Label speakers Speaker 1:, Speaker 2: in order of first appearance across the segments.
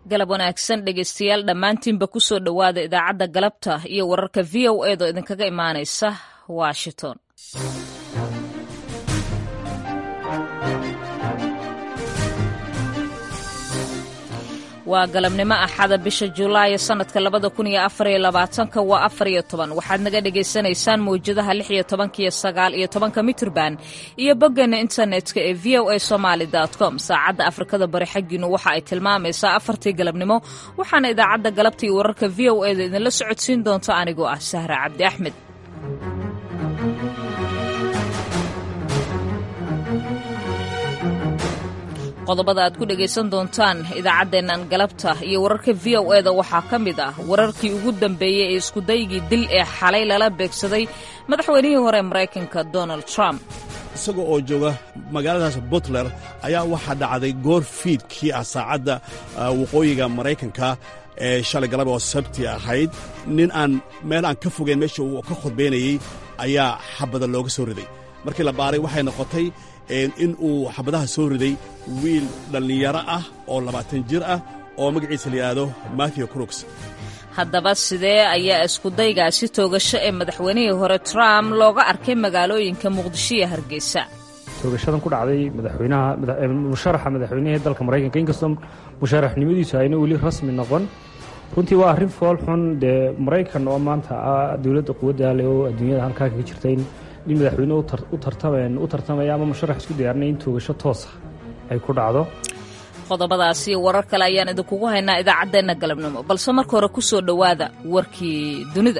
Speaker 1: galab wanaagsan dhegeystayaal dhammaantiinba ku soo dhowaada idaacadda galabta iyo wararka v o edo idinkaga imaanaysa washington waa galabnimo axada bisha julaayo sannadka labada kun iyo afariyo labaatanka waa afariyo toban waxaad naga dhagaysanaysaan mawjadaha lix iyo tobanka iyo sagaal iyo tobanka mitrban iyo boggeena internetka ee v o a somaali com saacadda afrikada bari xaggiinu waxa ay tilmaamaysaa afartii galabnimo waxaana idaacadda galabta iyo wararka v o eda idinla socodsiin doonta anigoo ah sahra cabdi axmed qodobada aad ku dhegaysan doontaan idaacaddeennan galabta iyo wararka v o eda waxaa ka mid ah wararkii ugu dambeeyey ee iskudaygii dil ee xalay lala beegsaday madaxweynihii hore maraykanka donald trump
Speaker 2: isaga oo jooga magaaladaas butler ayaa waxaa dhacday goor fiidkii ah saacadda waqooyiga maraykanka ee shalay galab oo sabti ahayd nin aan meel aan ka fogeyn meesha uu ka khudbaynayey ayaa xabada looga soo riday markii la baaray waxay noqotay in uu xabadaha soo riday wiil dhallinyaro ah oo labaatan jir ah oo magaciisa la yidhaahdo matthew crooks
Speaker 1: haddaba sidee ayaa iskudaygaasi toogasho ee madaxweynihii hore trump looga arkay magaalooyinka muqdisho iyo hargeysa
Speaker 3: toogashadan ku dhacday madaxweynaha musharaxa madaxweynihii dalka maraykanka inkastoo musharaxnimadiisu ayna weli rasmi noqon runtii waa arrin fool xun dee maraykan oo maanta ah dowladda quwadda leh oo adduunyada halkaa kaga jirta in nin madaxweyne u tartamaya ama musharax isku diyaarinaya in toogasho toosa ay ku dhacdo
Speaker 1: qodobadaasi warar kale ayaan idinkugu haynaa idaacaddeenna galabnimo balse marka hore ku soo dhowaada warkii dunida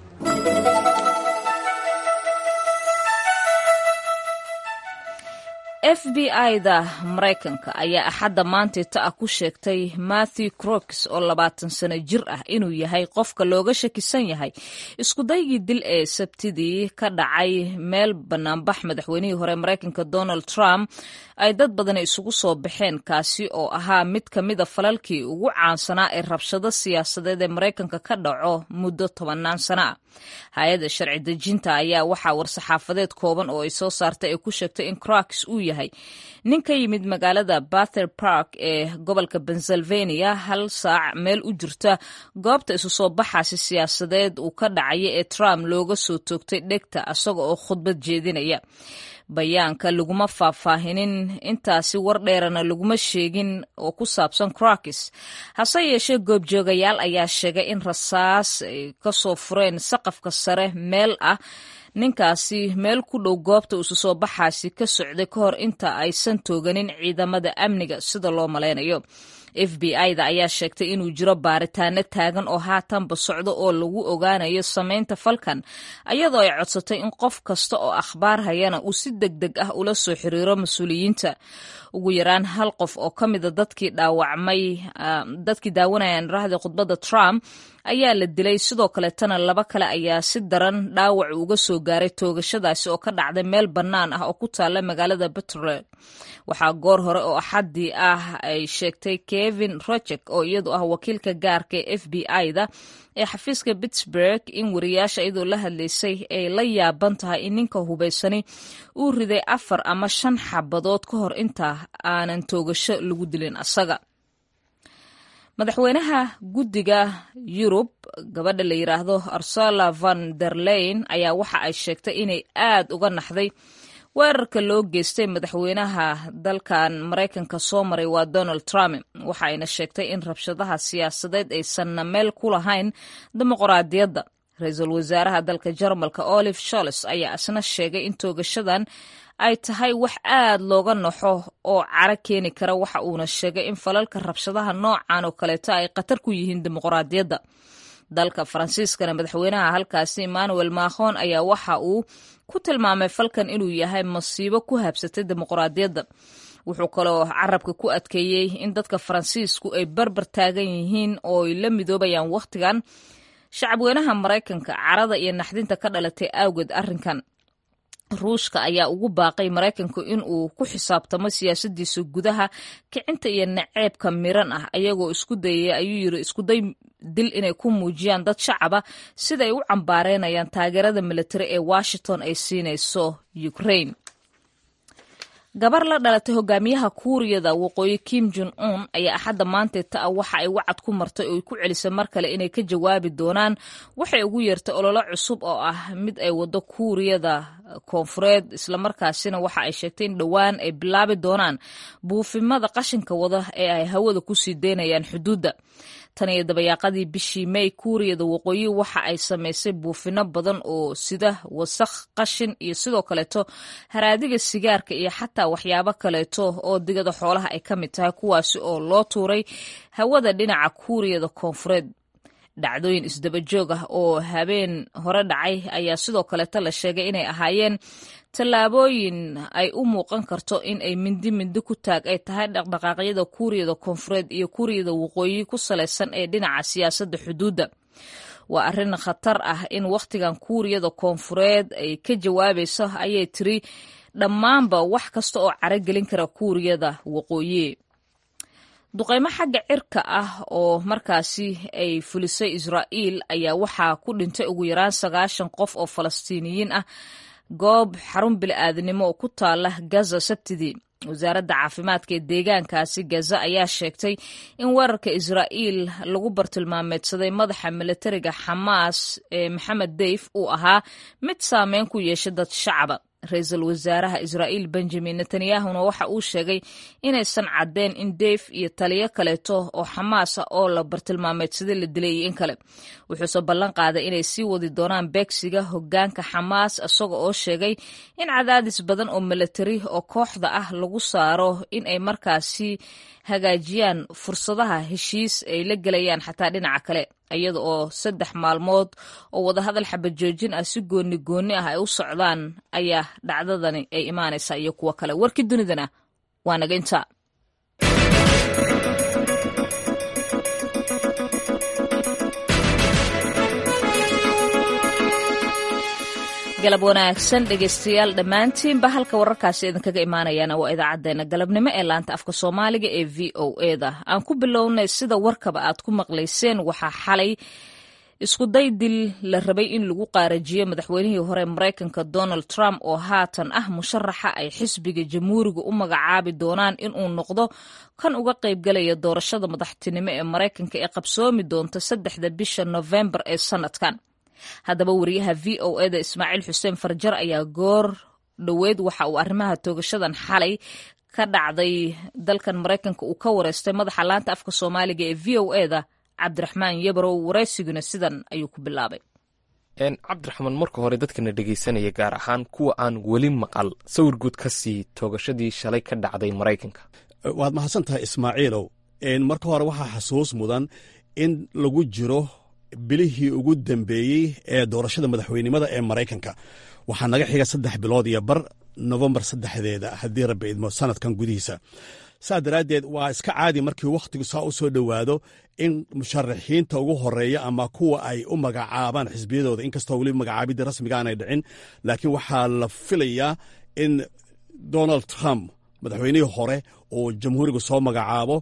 Speaker 1: f b i-da maraykanka ayaa axadda maantita ah ku sheegtay matthew crooks oo labaatan sano jir ah inuu yahay qofka looga shakisan yahay iskudaygii dil ee sabtidii ka dhacay meel banaanbax madaxweynihii hore maraykanka donald trump ay dad badani isugu soo baxeen kaasi oo ahaa mid ka mida falalkii ugu caansanaa ee rabshado siyaasadeed ee maraykanka ka dhaco muddo tobannaan sano ah hay-adda sharci dejinta ayaa waxaa war-saxaafadeed kooban oo ay soo saartay ay ku sheegtay in crooks uu yahay nin ka yimid magaalada bather park ee gobolka pennsylvania hal saac meel u jirta goobta isu soo baxaasi siyaasadeed uu ka dhacaya ee trump looga soo toogtay dhegta isaga oo khudbad jeedinaya bayaanka laguma faahfaahinin intaasi war dheerana laguma sheegin oo ku saabsan crokis hase yeeshee goobjoogayaal ayaa sheegay in rasaas ay ka soo fureen saqafka sare meel ah ninkaasi meel ku dhow goobta isu soo baxaasi ka socday ka hor inta aysan tooganin ciidamada amniga sida loo malaynayo f b i-da ayaa sheegtay inuu jiro baaritaano taagan oo haatanba socdo oo lagu ogaanayo samaynta falkan ayadoo ay codsatay in qof kasta oo akhbaar hayana uu si deg deg ah ula soo xiriiro mas-uuliyiinta ugu yaraan hal qof oo ka mida dadkii dhaawacmay dadkii daawanayaan raahda khudbadda trump ayaa la dilay sidoo kaleetana laba kale ayaa si daran dhaawac uga soo gaaray toogashadaasi oo ka dhacday meel bannaan ah oo ku taalla magaalada puntland waxaa goor hore oo axaddii ah ay sheegtay kevin rojek oo iyadu ah wakiilka gaarka ee f b i-da ee xafiiska pittsburg in wariyaasha iyadoo la hadlaysay ay la yaaban tahay in ninka hubaysani uu riday afar ama shan xabadood ka hor inta aanan toogasho lagu dilin asaga madaxweynaha guddiga yurub gabadha la yidhaahdo ursula van der leyn ayaa waxa ay sheegtay inay aad uga naxday weerarka loo geystay madaxweynaha dalkan maraykanka soo maray waa donald trump waxa ayna sheegtay in rabshadaha siyaasadeed aysanna meel ku lahayn dimuqraadiyadda ra-iisul wasaaraha dalka jarmalka olive sholes ayaa isna sheegay in toogashadan ay tahay wax aad looga naxo oo caro keeni kara waxa uuna sheegay in falalka rabshadaha noocan oo kaleeto ay khatar ku yihiin dimuqraadiyadda dalka faransiiskana madaxweynaha halkaasi emmanuel macron ayaa waxa uu ku tilmaamay falkan inuu yahay masiibo ku habsatay dimuqraadiyadda wuxuu kaloo carabka ku adkeeyey in dadka faransiisku ay barbar taagan yihiin oo ay la midoobayaan wakhtigan shacabweynaha maraykanka carada iyo naxdinta ka dhalatay awgeed arrinkan ruushka ayaa ugu baaqay maraykanku in uu ku xisaabtamo siyaasadiisa gudaha kicinta iyo naceebka miran ah ayagoo isku dayay ayuu yiri iskuday dil inay ku muujiyaan dad shacaba siday u cambaareynayaan taageerada militari ee washington ay siinayso ukraine gabar la dhalatay hogaamiyaha kuuriyada waqooyi kim jon un ayaa axadda maanteeta ah waxa ay wacad ku martay oo ay ku celisay mar kale inay ka jawaabi doonaan waxay ugu yeertay ololo cusub oo ah mid ay waddo kuuriyada koonfureed islamarkaasina waxa ay sheegtay in dhowaan ay bilaabi doonaan buufimada qashinka wada ee ay hawada kusii deynayaan xuduudda tan iyo dabayaaqadii bishii may kuuriyada waqooyi waxa ay samaysay buufino badan oo sida wasakh qashin iyo sidoo kaleeto haraadiga sigaarka iyo xataa waxyaabo kaleeto oo digada xoolaha ay ka mid tahay kuwaasi oo loo tuuray hawada dhinaca kuuriyada koonfureed dhacdooyin isdaba joog ah oo habeen hore dhacay ayaa sidoo kaleeto la sheegay inay ahaayeen tallaabooyin ay u muuqan karto in ay mindi mindi ku taag ay tahay dhaqdhaqaaqyada kuuriyada koonfureed iyo kuuriyada waqooyi ku salaysan ee dhinaca siyaasadda xuduudda waa arrin khatar ah in wakhtigan kuuriyada koonfureed ay ka jawaabayso ayay tiri dhammaanba wax kasta oo caragelin kara kuuriyada waqooyi duqaymo xagga cirka ah oo markaasi ay fulisay israa'iil ayaa waxaa ku dhintay ugu yaraan sagaashan qof oo falastiiniyiin ah goob xarun bili-aadnimo oo ku taala gaza sabtidii wasaaradda caafimaadka ee deegaankaasi gaza ayaa sheegtay in weerarka israa'iil lagu bartilmaameedsaday madaxa militariga xamaas ee maxamed deyf uu ahaa mid saameyn ku yeeshay dad shacaba ra-iisul wasaaraha israa'iil benjamin netanyahuna waxa uu sheegay inaysan caddeen in deyf iyo taliyo kaleeto oo xamaas ah oo la bartilmaameedsaday la dilay iyo in kale wuxuuse ballan qaaday inay sii wadi doonaan beegsiga hoggaanka xamaas isaga oo sheegay in cadaadis badan oo militari oo kooxda ah lagu saaro in ay markaasi hagaajiyaan fursadaha heshiis ay la gelayaan xataa dhinaca kale iyada oo saddex maalmood oo wadahadal xabajoojin ah si gooni gooni ah ay u socdaan ayaa dhacdadani ay imaanaysaa iyo kuwo kale warkii dunidana waa naga intaa galab wanaagsan dhegeystayaal dhammaantiinba halka wararkaasi idinkaga imaanayaana waa idaacadeena galabnimo ee laanta afka soomaaliga ee v o eda aan ku bilownay sida warkaba aad ku maqlayseen waxaa xalay iskuday dil la rabay in lagu qaarajiyo madaxweynihii hore maraykanka donald trump oo haatan ah musharaxa ay xisbiga jamhuuriga u magacaabi doonaan inuu noqdo kan uga qaybgalaya doorashada madaxtinimo ee maraykanka ee qabsoomi doonta saddexda bisha nofembar ee sanadkan haddaba wariyaha v o eda ismaaciil xuseen farjar ayaa goor dhoweed waxa uu arrimaha toogashadan xalay ka dhacday dalkan maraykanka uu ka wareystay madaxa laanta afka soomaaliga ee v o eda cabdiraxmaan yabarow waraysiguna sidan ayuu ku bilaabay
Speaker 4: cabdiraxmaan marka hore dadkana dhegaysanaya gaar ahaan kuwa aan weli maqal sawir guud ka sii toogashadii shalay ka dhacday maraykanka
Speaker 2: waad mahadsan tahay ismaaciilow marka hore waxaa xasuus mudan in lagu jiro bilihii ugu dambeeyey ee doorashada madaxweynimada ee maraykanka waxaa naga xiga saddex bilood iyo bar nofembar saddexdeeda haddii rabbi idmo sanadkan gudihiisa saa daraaddeed waa iska caadi markii wakhtigu saa u soo dhowaado in musharaxiinta ugu horeeya ama kuwa ay u magacaabaan xisbiyadooda inkastoo weliba magacaabidii rasmiga aanay dhicin laakiin waxaa la filayaa in donald trump madaxweynihii hore uu jamhuuriga soo magacaabo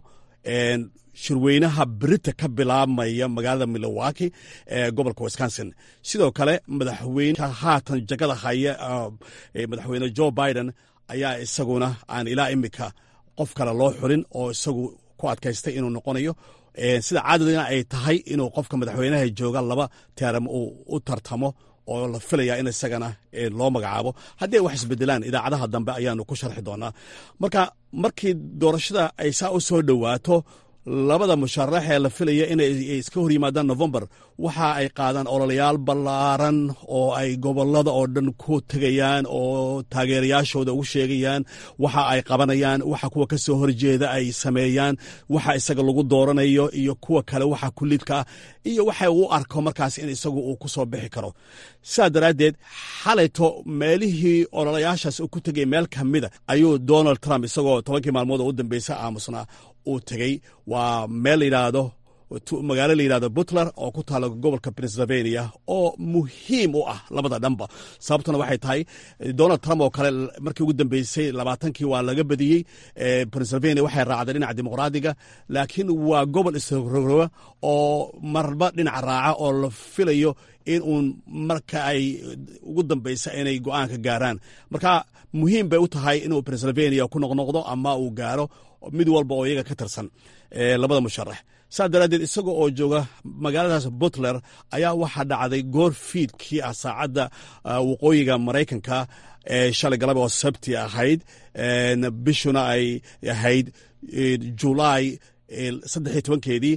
Speaker 2: shirweynaha berita ka bilaabmaya magaalada milowaki ee gobolka wisconsin sidoo kale madaxweyneha haatan jagada haya madaxweyne joe biden ayaa isaguna aan ilaa imika qof kale loo xulin oo isagu ku adkaystay inuu noqonayo sida caadadina ay tahay inuu qofka madaxweynaha jooga laba teeram uu u tartamo oo la filaya in isagana loo magacaabo haddii ay wax isbedelaan idaacadaha dambe ayaanu ku sharxi doonaa marka markii doorashada ay saa u soo dhowaato labada musharax ee la filaya inay iska hor yimaadaan novembar waxa ay qaadaan ololayaal ballaaran oo ay gobolada oo dhan ku tegayaan oo taageerayaashooda ugu sheegayaan waxa ay qabanayaan waxa kuwa ka soo horjeeda ay sameeyaan waxa isaga lagu dooranayo iyo kuwa kale waxa kulidka ah iyo waxa uu arko markaas in isagu uu ku soo bixi karo sidaa daraaddeed xalayto meelihii ololayaashaas uu ku tegay meel ka mida ayuu donald trump isagoo tobankii maalmood oo u dambeysa aamusnaa uu tegey waa meel la yidhaahdo magaalo la yidhahdo butler oo ku taalo gobolka pennsylvania oo muhiim u ah labada dhanba sababtuna waxay tahay donald trump oo kale markii ugu dambeysay labaatankii waa laga badiyey pennsylvania waxay raacday dhinaca dimuqraadiga laakiin waa gobol isrogrowa oo marba dhinaca raaca oo la filayo in uun marka ay ugu dambeysa inay go-aanka gaaraan marka muhiim bay u tahay inuu pennsylvania ku noqnoqdo ama uu gaaro mid walba oo iyaga ka tirsan labada musharax saas daraaddeed isaga oo jooga magaaladaas butler ayaa waxaa dhacday goor fiidkii ah saacadda waqooyiga maraykanka shalay galaba oo sabti ahayd bishuna ay ahayd julaay saddex iyo tobankeedii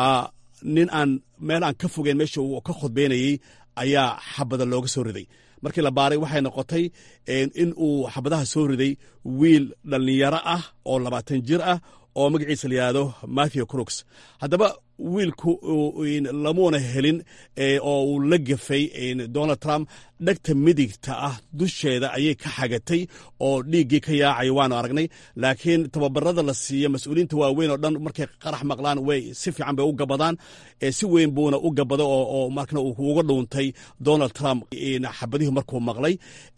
Speaker 2: nin aan meel aan ka fogeyn meesha uu ka khudbeynayey ayaa xabada looga soo riday markii la baaray waxay noqotay in uu xabadaha soo riday wiil dhallinyaro ah oo labaatan jir ah oo magaciisa la yidhaahdo matthew crooks haddaba wiilku lamuuna helin oo uu la gefay donald trump dhegta midigta ah dusheeda ayay ka xagatay oo dhiiggii ka yaacaya waanu aragnay laakiin tababarada la siiya mas-uuliyiinta waaweyn oo dhan markay qarax maqlaan way si fiican bay u gabadaan si weyn buuna u gabada oo markana uu uga dhuuntay donald trump xabadihii markuu maqlay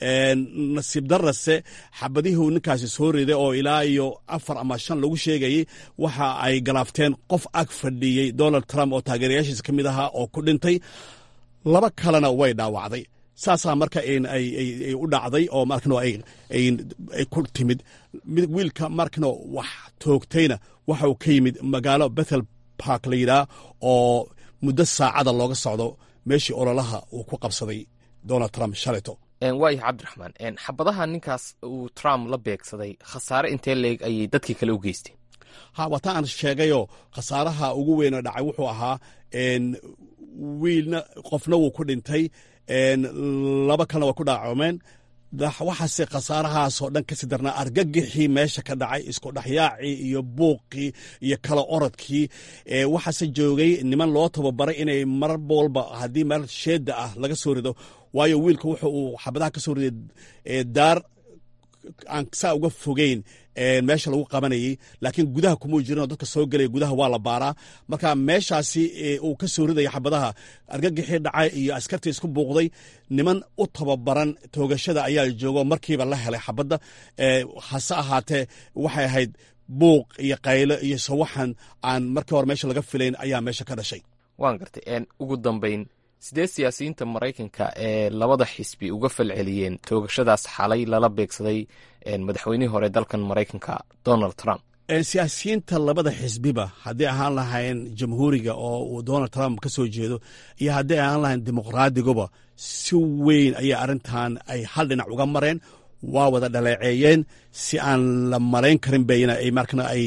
Speaker 2: nasiib darase xabadihii ninkaasi soo riday oo ilaa iyo afar ama shan lagu sheegayay waxa ay galaafteen qof ag fadhiyey donald trump oo taageerayaashiisa ka mid ahaa oo ku dhintay laba kalena way dhaawacday saasaa marka ay u dhacday oo markano ay ku timid wiilka markano wax toogtayna waxa uu ka yimid magaalo bethel park la yidhaah oo muddo saacada looga socdo meeshii ololaha uu ku qabsaday donald trump shalayto
Speaker 4: waayahay cabdiraxmaan xabadaha ninkaas uu trump la beegsaday khasaare intee leeg ayay dadkii kale u geysteen
Speaker 2: ha waata aan sheegayoo khasaaraha ugu weynoo dhacay wuxuu ahaa wiilna qofna wuu ku dhintay laba kalena waa ku dhaacoomeen waxaase khasaarahaasoo dhan kasi darnaa argagixii meesha ka dhacay isku dhexyaacii iyo buuqii iyo kala orodkii waxaase joogay niman loo tababaray inay mar walba haddii meel sheeda ah laga soo rido waayo wiilka wuxa uu xabadaha ka soo riday daar aan saa uga fogeyn meesha lagu qabanayay laakiin gudaha kumuu jirinoo dadka soo gelaya gudaha waa la baaraa marka meeshaasi uu ka soo ridaya xabadaha argagixii dhacay iyo askartii isku buuqday niman u tababaran toogashada ayaa joogo markiiba la helay xabadda hase ahaatee waxay ahayd buuq iyo qaylo iyo sawaxan aan markii hore meesha laga filayn ayaa meesha ka dhashay
Speaker 4: waan gartay ugu dambayn sidee siyaasiyiinta maraykanka ee labada xisbi uga falceliyeen toogashadaas xalay lala beegsaday madaxweynihii hore dalkan maraykanka donald trump
Speaker 2: siyaasiyiinta labada xisbiba haddii ahaan lahayn jamhuuriga oo uu donald trump ka soo jeedo iyo haddii ahaan lahayn dimuqraadiguba si weyn ayaa arrintan ay hal dhinac uga mareen waa wada dhaleeceeyeen si aan la malayn karin bayna ay markana ay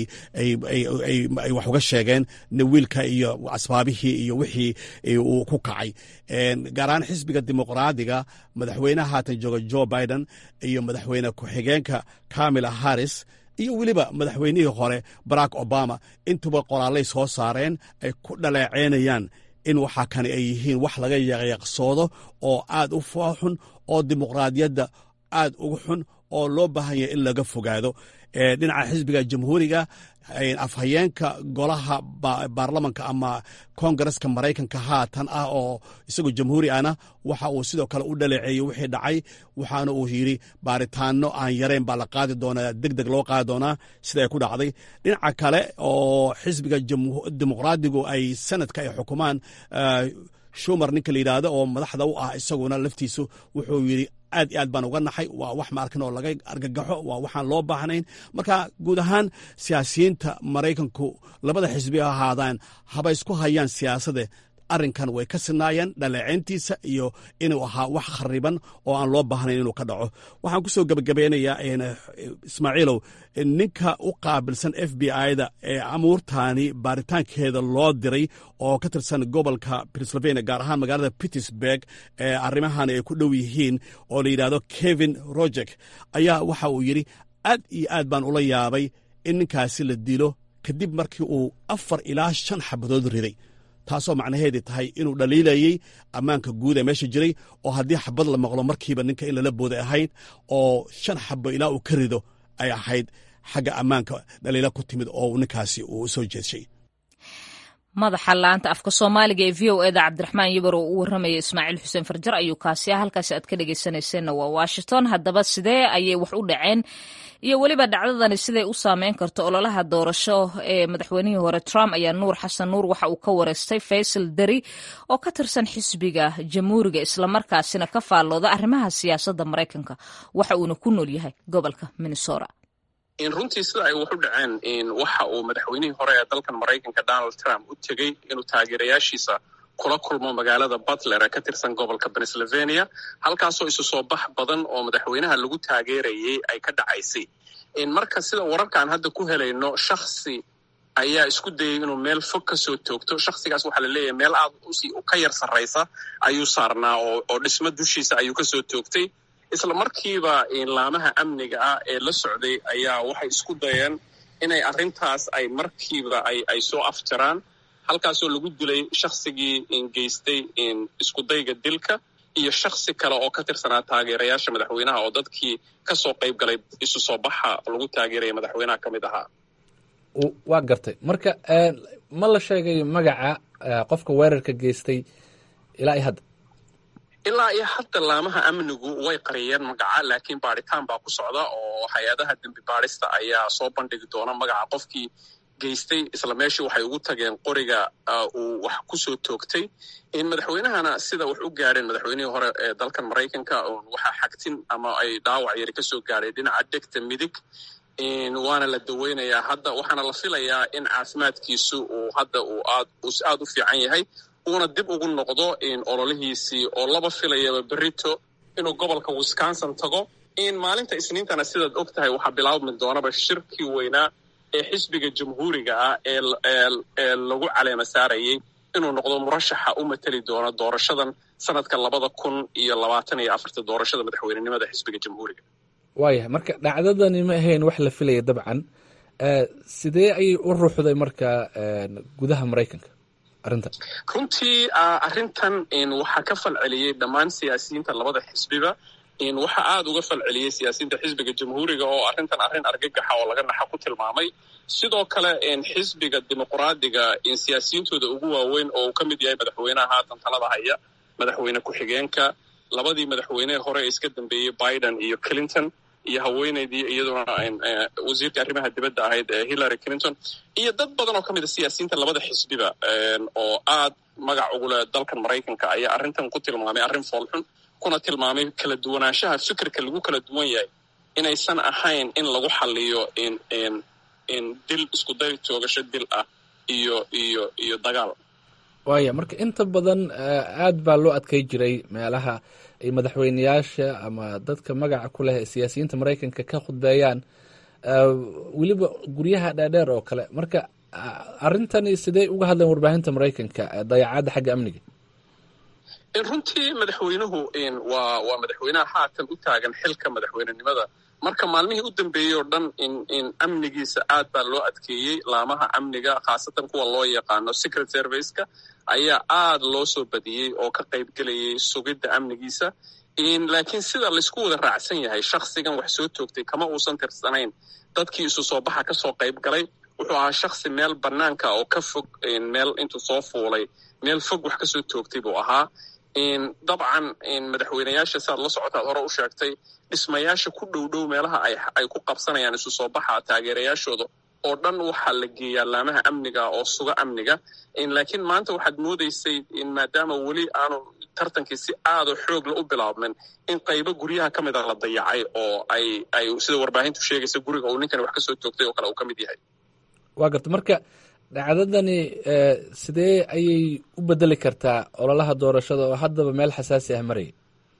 Speaker 2: ay wax uga sheegeen wiilka iyo asbaabihii iyo wixii uu ku kacay gaar ahaan xisbiga dimuqraadiga madaxweynaha haatan jooga joe biden iyo madaxweyne ku-xigeenka kamila harris iyo weliba madaxweynihii hore barack obama intuba qoraalay soo saareen ay ku dhaleeceynayaan in waxaa kani ay yihiin wax laga yaqyaqsoodo oo aad u fooxun oo dimuqraadiyadda aad ugu xun oo loo baahan yahay in laga fogaado dhinaca xisbiga jamhuuriga afhayeenka golaha baarlamanka ama kongareska maraykanka haatan ah oo isagoo jamhuuri ahna waxa uu sidoo kale u dhaleeceeyey wixii dhacay waxaana uu yidhi baaritaano aan yarayn baa la qaadi doonaa deg deg loo qaadi doonaa sida ay ku dhacday dhinaca kale oo xisbiga dimuqraadigu ay sanadka ay xukumaan shumar ninka la yidhaahdo oo madaxda u ah isaguna laftiisu wuxuu yidhi aad iyo aad baan uga naxay waa wax maarkan oo laga argagaxo waa waxaan loo baahnayn marka guud ahaan siyaasiyiinta maraykanku labada xisbi ha ahaadaan haba isku hayaan siyaasade arrinkan way ka sinaayeen dhaleeceyntiisa iyo inuu ahaa wax khariban oo aan loo baahnayn inuu ka dhaco waxaan kusoo gebagabeynayaa ismaaciilow ninka u qaabilsan f b i-da ee amuurtaani baaritaankeeda loo diray oo ka tirsan gobolka pennsylvania gaar ahaan magaalada pittsburg ee arrimahan ay ku dhow yihiin oo la yidhahdo kevin rojek ayaa waxa uu yidhi aad iyo aad baan ula yaabay in ninkaasi la dilo kadib markii uu afar ilaa shan xabadood riday taasoo macnaheedii tahay inuu dhaliilayey ammaanka guud ee meesha jiray oo haddii xabad la maqlo markiiba ninka in lala booday ahayd oo shan xabo ilaa uu ka rido ay ahayd xagga ammaanka dhaliila ku timid oo ninkaasi uu soo jeedshay
Speaker 1: madaxa laanta afka soomaaliga ee v o eda cabdiraxmaan yabar oo u warramaya ismaaciil xuseen farjar ayuu kaasi ah halkaasi aad ka dhegeysanayseena waa washington haddaba sidee ayay wax u dhaceen iyo weliba dhacdadani siday u saameyn karto ololaha doorasho ee madaxweynihii hore trump ayaa nuur xasan nuur waxa uu ka wareystay faysal deri oo ka tirsan xisbiga jamhuuriga islamarkaasina ka faallooda arrimaha siyaasadda maraykanka waxa uuna ku nool yahay gobolka minnesota
Speaker 5: runtii sida ay wax u dhaceen waxa uu madaxweynihii hore ee dalkan maraykanka donald trump u tegey inuu taageerayaashiisa kula kulmo magaalada butler ee ka tirsan gobolka pennsylvania halkaasoo isu soo bax badan oo madaxweynaha lagu taageerayay ay ka dhacaysay marka sida wararkaan hadda ku helayno shaksi ayaa isku dayay inuu meel fog ka soo toogto shaksigaas waxaa la leeyahay meel aad ka yar sarraysa ayuu saarnaa oo dhismo dushiisa ayuu ka soo toogtay isla markiiba laamaha amniga ah ee la socday ayaa waxay isku dayeen inay arrintaas ay markiiba ay soo afjaraan halkaasoo lagu dilay shaksigii geystay iskudayga dilka iyo shaksi kale oo ka tirsanaa taageerayaasha madaxweynaha oo dadkii ka soo qayb galay isu soo baxa lagu taageeraya madaxweynaha ka mid ahaa
Speaker 6: waa gartay marka ma la sheegay magaca qofka weerarka geystay ilaa iyo hadda
Speaker 5: ilaa iyo hadda laamaha amnigu way qariyeen magaca laakiin baadhitaan baa ku socda oo hay-adaha dembi baadhista ayaa soo bandhigi doona magaca qofkii geystay isla meeshii waxay ugu tageen qoriga uu wax ku soo toogtay madaxweynahana sida wax u gaadheen madaxweynihii hore ee dalkan maraykanka waxaa xagtin ama ay dhaawac yari ka soo gaadhay dhinaca dhegta midig waana la daweynayaa hadda waxaana la filayaa in caafimaadkiisu uu hadda uu aad u fiican yahay uuna dib ugu noqdo ololihiisii oo laba filayaba berito inuu gobolka wisconsin tago maalinta isniintana sidaad og tahay waxaa bilaabmi doonaba shirkii weynaa ee xisbiga jamhuuriga ah ee lagu caleema saarayay inuu noqdo murashaxa u mateli doono doorashadan sanadka labada kun iyo labaatan iyo afarta doorashada madaxweynenimada xisbiga jamhuuriga
Speaker 6: waayahay marka dhacdadani ma ahayn wax la filaya dabcan sidee ayay u ruuxday marka gudaha maraykanka arrintan
Speaker 5: runtii arrintan waxaa ka falceliyey dhammaan siyaasiyiinta labada xisbiba waxaa aada uga falceliyey siyaasiyiinta xisbiga jamhuuriga oo arrintan arrin argagaxa oo laga naxa ku tilmaamay sidoo kale xisbiga dimuqraadiga siyaasiyiintooda ugu waaweyn oo uu ka mid yahay madaxweynaha haatan talada haya madaxweyne ku-xigeenka labadii madaxweynehe hore ee iska dambeeyey biden iyo clinton iyo haweeneydii iyaduna wasiirka arrimaha dibadda ahayd hillary clinton iyo dad badan oo ka mid a siyaasiyiinta labada xisbiba oo aad magac ugule dalkan maraykanka ayaa arrintan ku tilmaamay arrin foolxun kuna tilmaamay kala duwanaanshaha fikirka lagu kala duwan yahay inaysan ahayn in lagu xaliyo dil iskuday toogasho dil ah iyo iyo iyo dagaal
Speaker 6: waaya marka inta badan aad baa loo adkay jiray meelaha ay madaxweyneyaasha ama dadka magaca ku leh ee siyaasiyiinta maraykanka ka khudbeeyaan weliba guryaha dheerdheer oo kale marka arrintani sidee uga hadleen warbaahinta maraykanka dayacadda xagga amniga
Speaker 5: runtii madaxweynuhu waa waa madaxweynaha haatan u taagan xilka madaxweynenimada marka maalmihii u dambeeyey oo dhan in amnigiisa aad baa loo adkeeyey laamaha amniga khaasatan kuwa loo yaqaano secret serviceka ayaa aad loo soo badiyey oo ka qaybgelayay sugidda amnigiisa laakiin sida laysku wada raacsan yahay shaksigan wax soo toogtay kama uusan tirsanayn dadkii isu soo baxa ka soo qayb galay wuxuu ahaa shaksi meel bannaanka oo ka fog meel intuu soo fuulay meel fog wax ka soo toogtay buu ahaa dabcan madaxweyneyaasha siaad la socotaad hore u sheegtay dhismayaasha ku dhow dhow meelaha ay ku qabsanayaan isu soo baxa taageerayaashooda oo dhan waxaa la geeyaa laamaha amniga oo suga amniga laakiin maanta waxaad moodaysay maadaama weli aanu tartankii si aado xoogla u bilaabmin in qaybo guryaha ka mida la dayacay oo ay ay sida warbaahintu sheegaysa guriga uu ninkani wax ka soo toogtay oo kale uu ka mid yahay
Speaker 6: waa garta marka dhacdadani sidee ayay u bedeli kartaa ololaha doorashada oo haddaba meel xasaasi ah maraya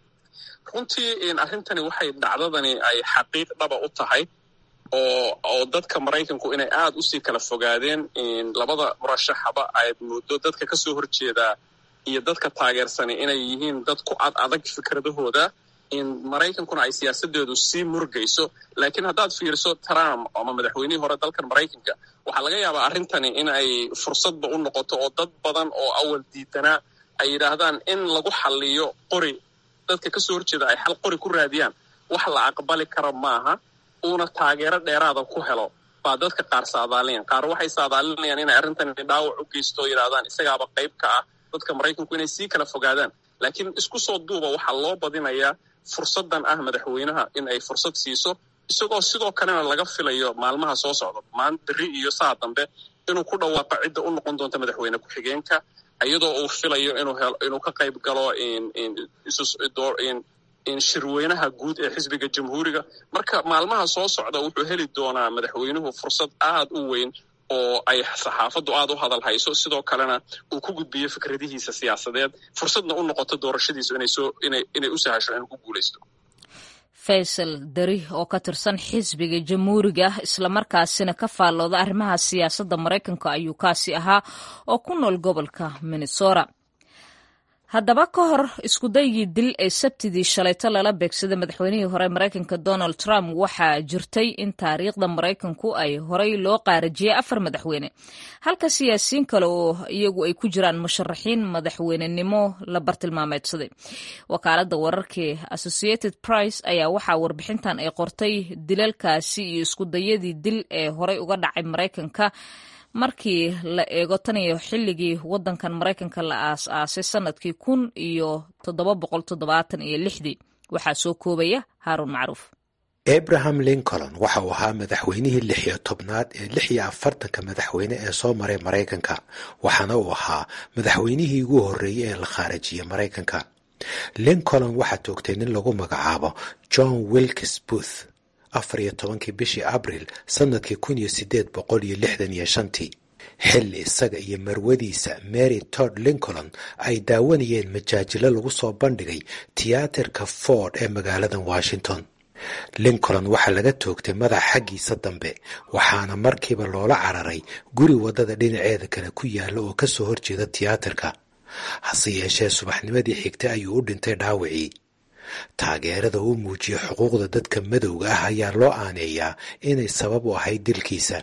Speaker 5: runtii arrintani waxay dhacdadani ay xaqiiq dhaba u tahay oo oo dadka maraykanku inay aada usii kala fogaadeen labada murashaxaba aad muddo dadka ka soo horjeedaa iyo dadka taageersani inay yihiin dad ku ad adag fikradahooda maraykankuna ay siyaasadeedu sii murgayso laakiin haddaad fiiriso trump ama madaxweynihii hore dalkan maraykanka waxaa laga yaabaa arrintani in ay fursadba u noqoto oo dad badan oo awal diidanaa ay yidhaahdaan in lagu xaliyo qori dadka ka soo horjeeda ay xal qori ku raadiyaan wax la aqbali kara maaha uuna taageero dheeraada ku helo baa dadka qaar saadaalinayaan qaar waxay saadaalinayaan inay arrintan dhaawac u geysto o yidhahdaan isagaaba qayb ka ah dadka maraykanku inay sii kala fogaadaan laakiin isku soo duuba waxaa loo badinayaa fursaddan ah madaxweynaha in ay fursad siiso isagoo sidoo kalena laga filayo maalmaha soo socda maan beri iyo saa dambe inuu ku dhawaaqo cidda u noqon doonta madaxweyne ku-xigeenka iyadoo uu filayo inuu ka qayb galo shirweynaha guud ee xisbiga jamhuuriga marka maalmaha soo socda wuxuu heli doonaa madaxweynuhu fursad aad u weyn oo ay saxaafaddu aad u hadal hayso sidoo kalena uu ku gudbiyo fikradihiisa siyaasadeed fursadna u noqoto doorashadiisu inay u sahasho inuu ku guulaysto
Speaker 1: faysal dari oo ka tirsan xisbiga jamhuuriga islamarkaasina ka faallooda arrimaha siyaasadda maraykanka ayuu kaasi ahaa oo ku nool gobolka minnesota haddaba ka hor iskudaygii dil ee sabtidii shalayto lala beegsaday madaxweynihii hore maraykanka donald trump waxaa jirtay in taariikhda maraykanku ay horey loo qaarajiyey afar madaxweyne halka siyaasiyiin kale oo iyagu ay ku jiraan musharaxiin madaxweynenimo la bartilmaameedsaday wakaaladda wararkii associated price ayaa waxaa warbixintan ay qortay dilalkaasi iyo iskudayadii dil ee horey uga dhacay maraykanka markii la eego tan iyo xilligii wadankan maraykanka la aas-aasay sanadkii kun iyo toddoba boqol toddobaatan iyo lixdii waxaa soo koobaya haaruun macruuf
Speaker 7: abraham lincoln waxa uu ahaa madaxweynihii lix iyo tobnaad ee lix iyo afartanka madaxweyne ee soo maray maraykanka waxaana uu ahaa madaxweynihii ugu horreeyey ee la khaarajiyey maraykanka lincoln waxaa toogtay nin lagu magacaabo john wilkes booth afar iyo tobankii bishii abril sannadkii kun iyo siddeed boqol iyo lixdan iyo shantii xilli isaga iyo marwadiisa mary tod lincoln ay daawanayeen majaajilo lagu soo bandhigay tiyaatarka ford ee magaalada washington lincoln waxaa laga toogtay madax xaggiisa dambe waxaana markiiba loola cararay guri waddada dhinaceeda kale ku yaalla oo ka soo horjeeda tiyaatarka hase yeeshee subaxnimadii xigtay ayuu u dhintay dhaawacii taageerada uu muujiyey xuquuqda dadka madowga ah ayaa loo aaneeyaa inay sabab u ahayd dilkiisa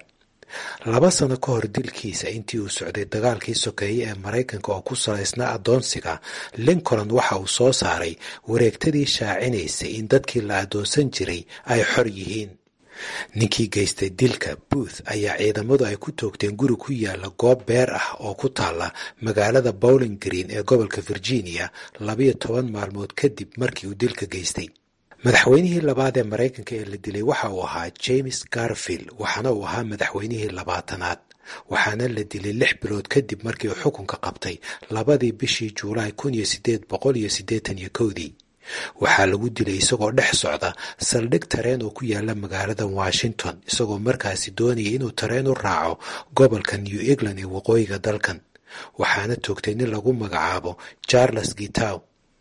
Speaker 7: laba sano ka hor dilkiisa intii uu socday dagaalkii sokeeye ee maraykanka oo ku salaysnaa addoonsiga lincoln waxa uu soo saaray wareegtadii shaacinaysay in dadkii la addoonsan jiray ay xor yihiin ninkii geystay dilka booth ayaa ciidamadu ay ku toogteen guri ku yaala goob beer ah oo ku taalla magaalada bowling green ee gobolka virginia labayo toban maalmood kadib markii uu dilka geystay madaxweynihii labaad ee maraykanka ee la dilay waxa uu ahaa james garfield waxaana uu ahaa madaxweynihii labaatanaad waxaana la dilay lix bilood kadib markii uu xukunka qabtay labadii bishii juulaay kun iyo sideed boqol iyo siddeetan iyo kowdii waxaa lagu dilay isagoo dhex socda saldhig tareen oo ku yaala magaalada washington isagoo markaasi doonaya inuu tareen u raaco gobolka new england ee waqooyiga dalkan waxaana toogtay nin lagu magacaabo charles gitow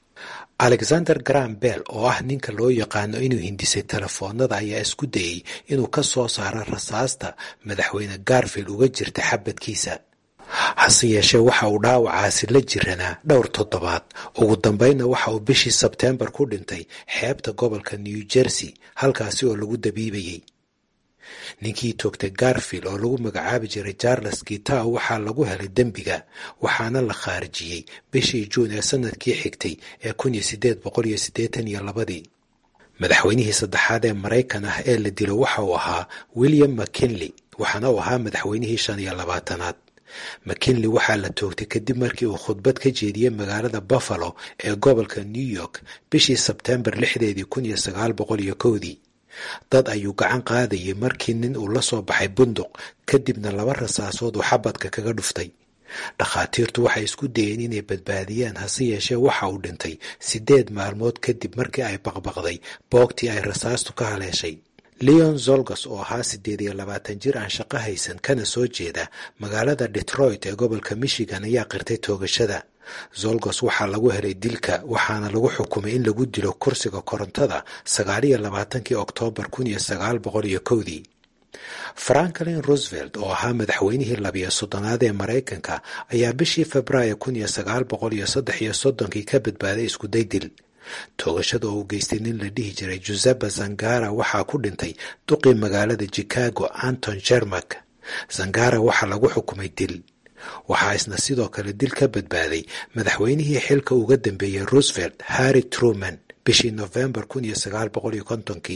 Speaker 7: alexander gram bell oo ah ninka loo yaqaano inuu hindisay telefoonada ayaa isku dayey inuu ka soo saaro rasaasta madaxweyne garfield uga jirta xabadkiisa hase yeeshee waxa uu dhaawacaasi la jiranaa dhowr toddobaad ugu dambeynna waxa uu bishii sebteembar ku dhintay xeebta gobolka new jersey halkaasi oo lagu dabiibayey ninkii toogtay garfield oo lagu magacaabi jiray charles gitow waxaa lagu helay dembiga waxaana la khaarijiyey bishii juun ee sanadkii xigtay ee kun iyo sideed boqol iyo siddeetan iyo labadii madaxweynihii saddexaad ee maraykan ah ee la dilo waxa uu ahaa william mckinley waxaana uu ahaa madaxweynihii shan iyo labaatanaad mckinley waxaa la toogtay kadib markii uu khudbad ka jeediyey magaalada buffalo ee gobolka new york bishii sebteembar lixdeedii kun iyo sagaal boqol iyo kowdii dad ayuu gacan qaadayay markii nin uu la soo baxay bunduq kadibna laba rasaasood uu xabadka kaga dhuftay dhakhaatiirtu waxay isku dayeen inay badbaadiyaan hase yeeshee waxa uu dhintay siddeed maalmood kadib markii ay baqbaqday boogtii ay rasaastu ka haleeshay leon zolgas oo ahaa siddeed iyo labaatan jir aan shaqo haysan kana soo jeeda magaalada detroit ee gobolka michigan ayaa qirtay toogashada zolgos waxaa lagu helay dilka waxaana lagu xukumay in lagu dilo kursiga korontada sagaaliyo labaatankii oktoobar kun iyo sagaal boqol iyo kowdii franklin roosevelt oo ahaa madaxweynihii labiyo soddonaad ee maraykanka ayaa bishii februaayo kun iyo sagaal boqol iyo saddex iyo soddonkii ka badbaaday iskuday dil toogashada oo uu geystay nin la dhihi jiray josepa zangara waxaa ku dhintay duqii magaalada chicago anton jermak zangara waxaa lagu xukumay dil waxaa isna sidoo kale dil ka badbaaday madaxweynihii xilka uga dambeeyey roosevelt harry truman bishii nofembar kun iyo sagaal boqol iyo kontonkii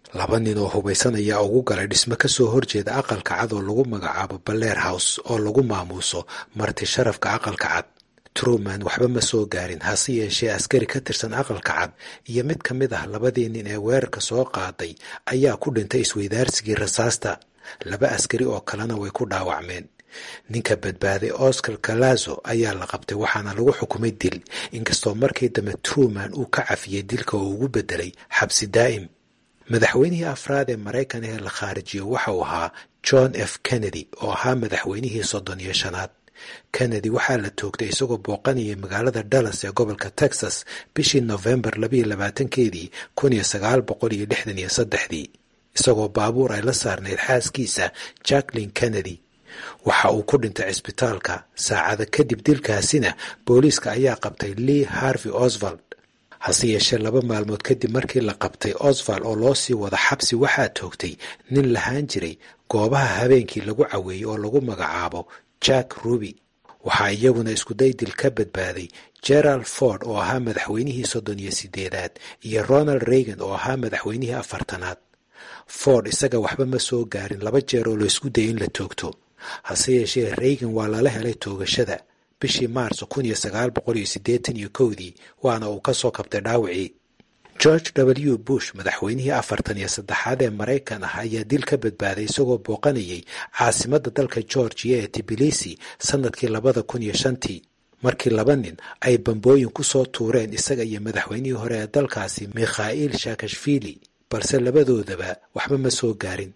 Speaker 7: laba nin oo hubaysan ayaa ugu galay dhismo ka soo horjeeda aqalka cad oo lagu magacaabo balleer house oo lagu maamuuso marti sharafka aqalka cad truman waxba ma soo gaarin hase yeeshee askari ka tirsan aqalka cad iyo mid ka mid ah labadii nin ee weerarka soo qaaday ayaa ku dhintay isweydaarsigii rasaasta laba askari oo kalena way ku dhaawacmeen ninka badbaaday oscar galazo ayaa la qabtay waxaana lagu xukumay dil inkastoo markii dambe truman uu ka cafiyey dilka oo ugu bedelay xabsi daa'im madaxweynihii afraad ee maraykan ee la khaarijiyo waxa uu ahaa john f kennedy oo ahaa madaxweynihii soddon iyo shanaad kennedy waxaa la toogtay isagoo booqanayay magaalada dallas ee gobolka texas bishii nofembar labayo labaatankeedii kun iyo sagaal boqol iyo lixdan iyo saddexdii isagoo baabuur ay la saarnayd xaaskiisa jacklin kennedy waxa uu ku dhintay cisbitaalka saacada kadib dilkaasina booliiska ayaa qabtay lee harvey osvald hase yeeshee laba maalmood kadib markii la qabtay osvald oo loo sii wada xabsi waxaa toogtay nin lahaan jiray goobaha habeenkii lagu caweeyey oo lagu magacaabo jack ruby waxaa iyaguna iskuday dil ka badbaaday gerald ford oo ahaa madaxweynihii soddon iyo sideedaad iyo ronald reagan oo ahaa madaxweynihii afartanaad ford isaga waxba ma soo gaarin laba jeer oo laysku dayay in la toogto hase yeeshee reagan waa lala helay toogashada bishii maarso kun iyo sagaal boqol iyo siddeetan iyo kowdii waana uu ka soo kabtay dhaawacii george w bush madaxweynihii afartan iyo saddexaad ee maraykan ah ayaa dil ka badbaaday isagoo booqanayay caasimadda dalka georgiya ee tibilisi sannadkii labada kun iyo shantii markii laba nin ay bambooyin ku soo tuureen isaga iyo madaxweynihii hore ee dalkaasi mikhail shakashvili balse labadoodaba waxba ma soo gaarin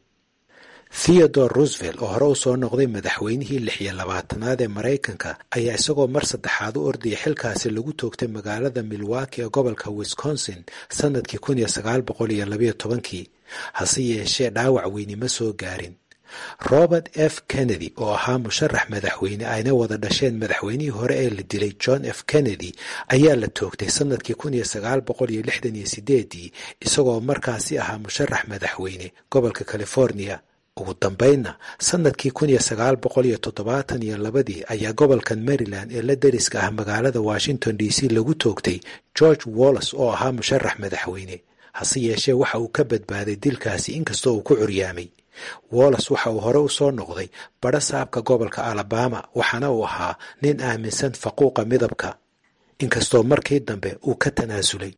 Speaker 7: theodore roosevelt oo hore u soo noqday madaxweynihii lix iyo labaatanaad ee maraykanka ayaa isagoo mar saddexaad u ordaya xilkaasi lagu toogtay magaalada milwaki ee gobolka wisconsin sannadkii kun iyo sagaal boqol iyo labayo tobankii hase yeeshee dhaawac weyni ma soo gaarin robert f kennedy oo ahaa musharax madaxweyne ayna wada dhasheen madaxweynihii hore ee la dilay john f kennedy ayaa la toogtay sannadkii kun iyo sagaal boqol iyo lixdan iyo sideedii isagoo markaasi ahaa musharax madaxweyne gobolka california ugu dambaynna sannadkii kun iyo sagaal boqol iyo toddobaatan iyo labadii ayaa gobolkan maryland ee la deriska ah magaalada washington d c lagu toogtay george wallas oo ahaa musharax madaxweyne hase yeeshee waxa uu ka badbaaday dilkaasi inkastoo uu ku curyaamay wallas waxa uu hore u soo noqday badho saabka gobolka alabama waxaana uu ahaa nin aaminsan faquuqa midabka inkastoo markii dambe uu ka tanaasulay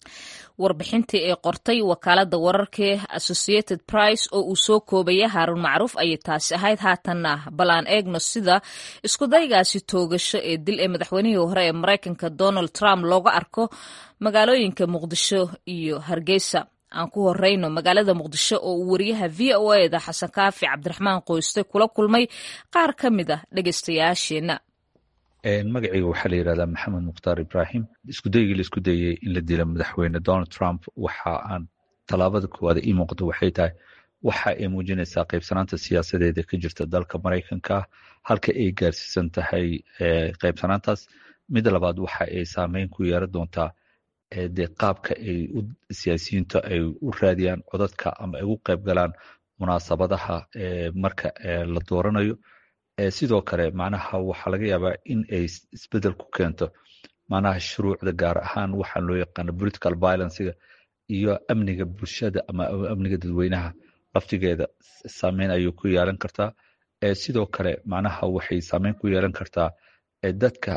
Speaker 1: warbixintii ay qortay wakaalada wararkae associated price oo uu soo koobaya haaruun macruuf ayay taasi ahayd haatanna bal aan eegno sida iskudaygaasi toogasho ee dil ee madaxweynihii hore ee maraykanka donald trump looga arko magaalooyinka muqdisho iyo hargeysa aan ku horeyno magaalada muqdisho oo uu wariyaha v o eda xasan kaafi cabdiraxmaan qoyste kula kulmay qaar ka mid ah dhegeystayaasheenna
Speaker 8: magacayga waxaa la yidhahdaa maxamed mukhtaar ibrahim iskudaygii la isku dayey in la dilo madaxweyne donald trump waxa aan tallaabada koowaad ii muuqato waxay tahay waxa ay muujinaysaa qaybsanaanta siyaasadeeda ka jirta dalka maraykanka halka ay gaarsiisan tahay qaybsanaantaas mid labaad waxa ay saameyn ku yeeran doontaa dee qaabka ay siyaasiyiinta ay u raadiyaan codadka ama ay ugu qayb galaan munaasabadaha marka la dooranayo sidoo kale macnaha waxaa laga yaabaa in ay isbedel ku keento macnaha shuruucda gaar ahaan waxaan loo yaqaano political violencega iyo amniga bulshada ama amniga dadweynaha laftigeeda saameyn ayuu ku yeelan kartaa sidoo kale macnaha waxay saameyn ku yeelan kartaa dadka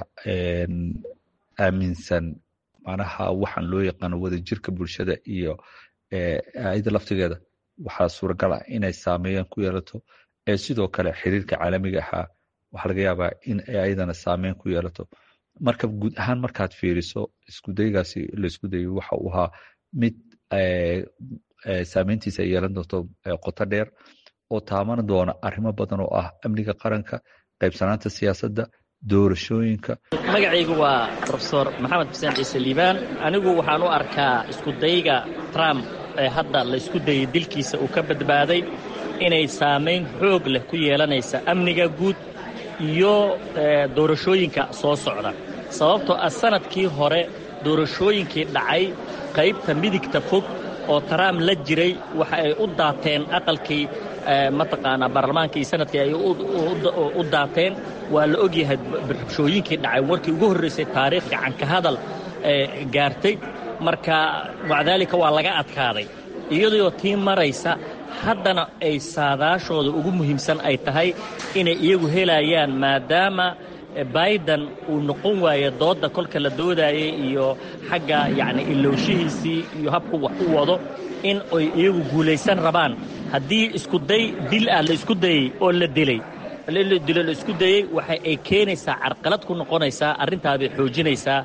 Speaker 8: aaminsan macnaha waxaan loo yaqaano wadajirka bulshada iyo ayada laftigeeda waxaa suuragal ah inay saameeyaan ku yeelato sidoo kale xiriirka caalamiga ahaa waxaa laga yaabaa in ay ayadana saameyn ku yeelato marka guud ahaan markaad fiiriso iskudaygaasi laisku dayo waxa uu ahaa mid saameyntiisa ay yeelan doonto qoto dheer oo taaban doona arrimo badan oo ah amniga qaranka qaybsanaanta siyaasadda doorashooyinka
Speaker 9: magacaygu waa rofesor maxamed xuseen ciise liibaan anigu waxaan u arkaa iskudayga trump ee hadda la isku dayay dilkiisa uu ka badbaaday inay saamayn xoog leh ku yeelanaysa amniga guud iyo doorashooyinka soo socda sababtoo ah sanadkii hore doorashooyinkii dhacay qaybta midigta fog oo trump la jiray waxa ay u daateen aqalkii mataqaanaa baarlamaanka iyo sanadkii ay u daateen waa la ogyahay rabshooyinkii dhacay warkii ugu horraysay taariikh gacanka hadal gaartay marka macdaalika waa laga adkaaday iyadoo tii maraysa haddana ay saadaashooda ugu muhiimsan ay tahay inay iyagu helayaan maadaama biden uu noqon waayo doodda kolka la doodaayay iyo xagga yacni ilowshihiisii iyo habku wax u wado in ay iyagu guulaysan rabaan haddii iskuday dil ah la isku dayey oo la dilay dilo la isku dayey waxa ay keenaysaa carqalad ku noqonaysaa arrintaabay xoojinaysaa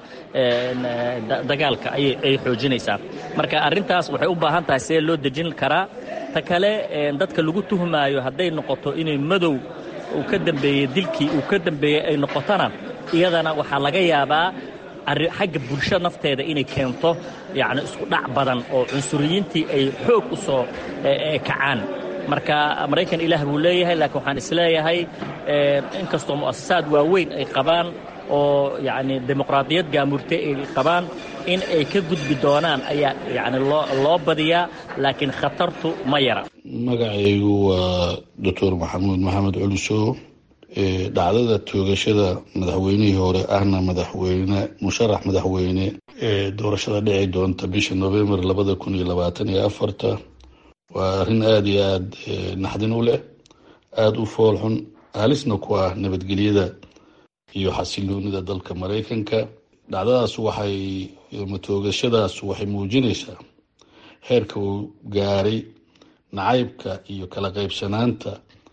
Speaker 9: dagaalka ayay xoojinaysaa marka arrintaas waxay u baahan tahay see loo dejin karaa ta kale dadka lagu tuhmaayo hadday noqoto inay madow uu ka dambeeyey dilkii uu ka dambeeyey ay noqotona iyadana waxaa laga yaabaa xagga bulsho nafteeda inay keento yacni isku dhac badan oo cunsuriyiintii ay xoog u soo kacaan marka maraykan ilaah buu leeyahay laakiin waxaan isleeyahay inkastoo mu'asasaad waaweyn ay qabaan oo yacni dimuqraadiyad gaamurtay ay qabaan in ay ka gudbi doonaan ayaa yacni loo loo badiyaa laakiin khatartu ma yara
Speaker 10: magacaygu waa doctor maxamuud maxamed culisow dhacdada toogashada madaxweynihii hore ahna madaxweyne musharax madaxweyne ee doorashada dhici doonta bisha novembar labada kun iyo labaatan iyo afarta waa arrin aada iyo aada naxdin u leh aada u foolxun haalisna ku ah nabadgelyada iyo xasiloonida dalka maraykanka dhacdadaas waxay matoogashadaas waxay muujinaysaa heerka uu gaaray nacaybka iyo kala qaybsanaanta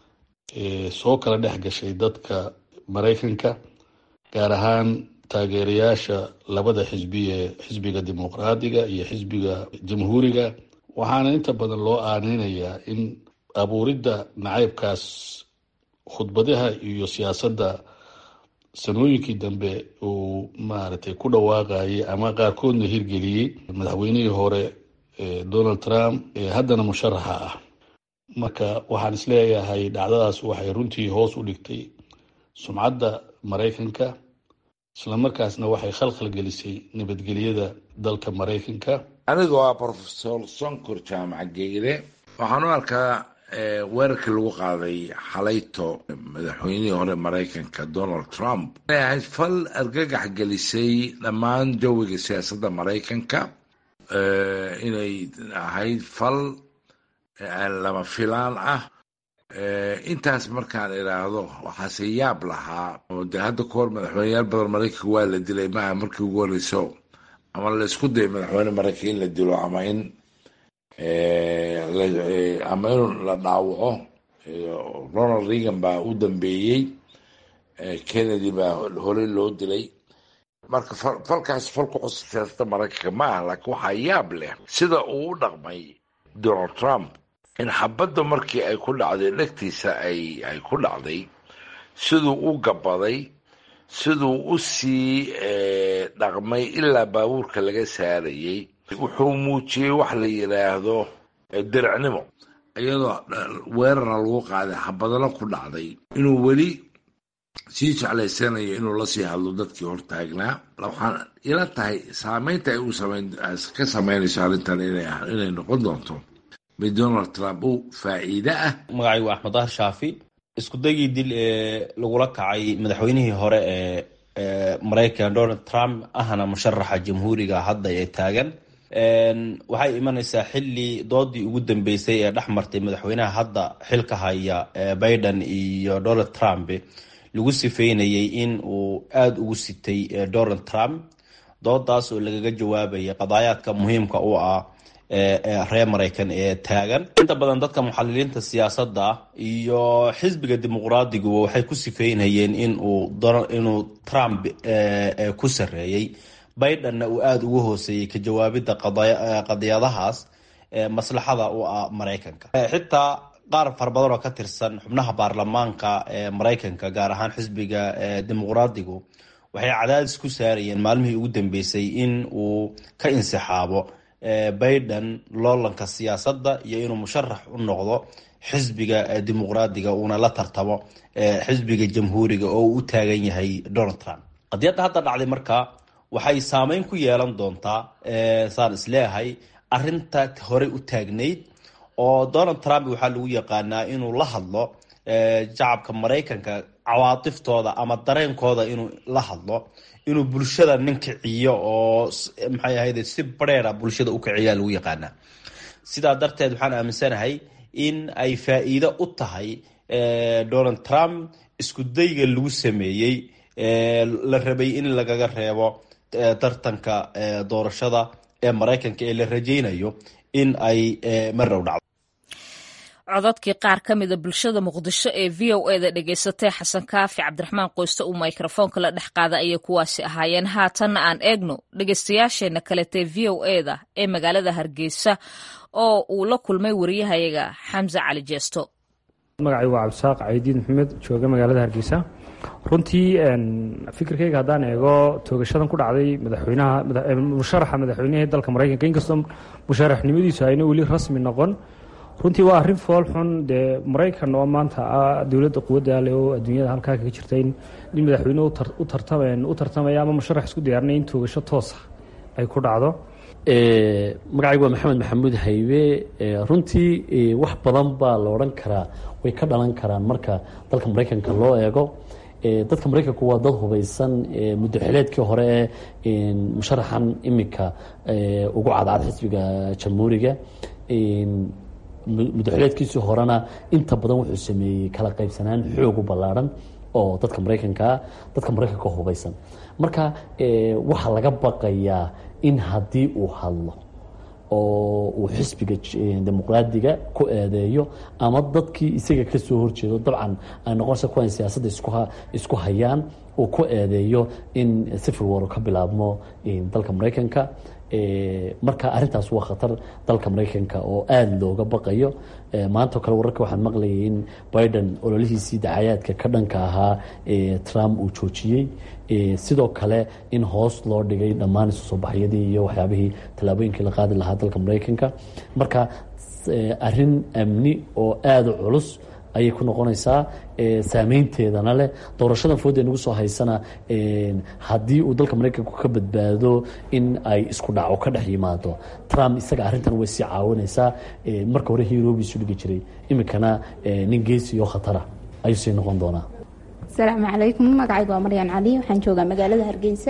Speaker 10: soo kala dhex gashay dadka maraykanka gaar ahaan taageerayaasha labada xisbi ee xisbiga dimuqraadiga iyo xisbiga jamhuuriga waxaana inta badan loo aaneynayaa in abuuridda nacaybkaas khudbadaha iyo siyaasadda sanooyinkii dambe uu maaragtay ku dhawaaqayay ama qaarkoodna hirgeliyey madaxweynihii hore donald trump ee haddana musharaxa ah marka waxaan isleeyahay dhacdadaas waxay runtii hoos u dhigtay sumcadda maraykanka islamarkaasna waxay khalkhal gelisay nabadgelyada dalka maraykanka
Speaker 11: aniga waa profesor sonkor jaamac geyle waxaan u arkaa weerarkii lagu qaaday xalayto madaxweynihii hore maraykanka donald trump inay ahayd fal argagax gelisay dhammaan jawiga siyaasadda maraykanka inay ahayd fal lama filaan ah intaas markaan idhaahdo waxaase yaab lahaa oo de hadda ka hor madaxweyneyaal badan maraykanka waa la dilay maaha markii ugu horeyso ama la isku dayay madaxweyne maraykan in la dilo ama in ama in la dhaawaco ronald reagan baa u dambeeyey kennedy baa horey loo dilay marka falkaas fal ku cusub siyaasada maraykanka ma ah laakiin waxaa yaab leh sida uu u dhaqmay donald trump in xabadda markii ay ku dhacday dhegtiisa ay ay ku dhacday siduu u gabaday siduu u sii dhaqmay ilaa baabuurka laga saarayay wuxuu muujiyey wax la yidhaahdo diricnimo iyadoo weerarna lagu qaaday xabadana ku dhacday inuu weli sii jeclaysanayo inuu lasii hadlo dadkii hortaagnaa waxaan ila tahay saameynta ay ka sameynayso arrintan inay noqon doonto mid donald trump u faa'iide ah
Speaker 12: magacaygu axmed dahar shaafi isku dagii dil ee lagula kacay madaxweynihii hore ee maraykan donald trump ahna musharaxa jamhuuriga hadda ee taagan waxay imanaysaa xili doodii ugu dambeysay ee dhex martay madaxweynaha hadda xilka haya biden iyo donald trump lagu sifeynayay in uu aada ugu sitay donald trump doodaas oo lagaga jawaabayay qadaayaadka muhiimka u ah reer maraykan ee taagan inta badan dadka muxaliliinta siyaasadda iyo xisbiga dimuqraadiguba waxay ku sifeynayeen inuu trump ku sareeyey bidenna uu aada ugu hooseeyey ka jawaabidda qadiyadahaas maslaxada u ah maraykanka xitaa qaar fara badan oo ka tirsan xubnaha baarlamaanka ee maraykanka gaar ahaan xisbiga dimuqraadigu waxay cadaadis ku saarayeen maalmihii ugu dambeysay in uu ka insixaabo biden loolanka siyaasadda iyo inuu musharax u noqdo xisbiga dimuqraadiga uuna la tartamo xisbiga jamhuuriga oo uu u taagan yahay donald trump qadiyadda hadda dhacday marka waxay saameyn ku yeelan doontaa saan isleeyahay arinta horey u taagnayd oo donald trump waxaa lagu yaqaanaa inuu la hadlo shacabka maraykanka cawaatiftooda ama dareenkooda inuu la hadlo inuu bulshada nin kiciyo oo maxay ahayd si bareera bulshada u kiciyaa lagu yaqaanaa sidaa darteed waxaan aaminsanahay in ay faa-iido u tahay donald trump isku dayga lagu sameeyey la rabay in lagaga reebo tartanka doorashada ee maraykanka ee la rajaynayo in ay marrow dhacdo
Speaker 1: codadkii qaar ka mida bulshada muqdisho ee v o e da dhegaysatay xasan kaafi cabdiraxmaan qoyste uu mikrofoonka la dhex qaada ayay kuwaasi ahaayeen haatanna aan eegno dhegaystayaasheenna kaletee v o e da ee magaalada hargeysa oo uu la kulmay wariyahayaga xamse cali jeesto
Speaker 3: magacay waa cabdisaaq caydiin maxamed jooga magaalada hargeysa runtii fikirkayga haddaan eego toogashadan ku dhacday madaxweynaha musharaxa madaxweynihii dalka maraykanka inkastoo musharaxnimadiisu ayna weli rasmi noqon runtii waa arrin fool xun dee maraykan oo maanta ah dowladda quwadda leh oo adduunyada halkaa kaga jirta in nin madaxweyne u tartamaya ama musharax isku diyaarinaya in toogasho toosa ay ku dhacdo
Speaker 13: magacaygu waa maxamed maxamuud haybe runtii wax badan baa la odhan karaa way ka dhalan karaan marka dalka maraykanka loo eego dadka maraykanku waa dad hubeysan muddo xileedkii hore ee musharaxan imika ugu cadcad xisbiga jamhuuriga muddoxileedkiisii horena inta badan wuxuu sameeyey kala qaybsanaan xoog u ballaarhan oo dadka maraykankaa dadka maraykanka hubeysan marka waxaa laga baqayaa in haddii uu hadlo oo uu xisbiga dimuqraadiga ku eedeeyo ama dadkii isaga kasoo horjeedo dabcan ay noqonaysa kuwan siyaasadda isku hayaan uu ku eedeeyo in civil war ka bilaabmo dalka maraykanka marka arintaas waa khatar dalka maraykanka oo aada looga baqayo maantao kale wararka waxaan maqlayay in biden ololihiisii dacayaadka ka dhanka ahaa trump uu joojiyey sidoo kale in hoos loo dhigay dhammaan isu soo baxyadii iyo waxyaabihii tallaabooyinkii la qaadi lahaa dalka maraykanka marka arin amni oo aada u culus ayay ku noqonaysaa saameynteedana leh doorashadan foodee nagu soo haysana haddii uu dalka maraykanku ka badbaado in ay isku dhaco ka dhex yimaado trump isaga arrintan way sii caawinaysaa marka hore hirobiisu dhigi jiray iminkana nin geesi oo khatara ayuu sii noqon doonaa
Speaker 14: asalaamu calaykum magacaygu waa maryan cali waxaan joogaa magaalada hargeysa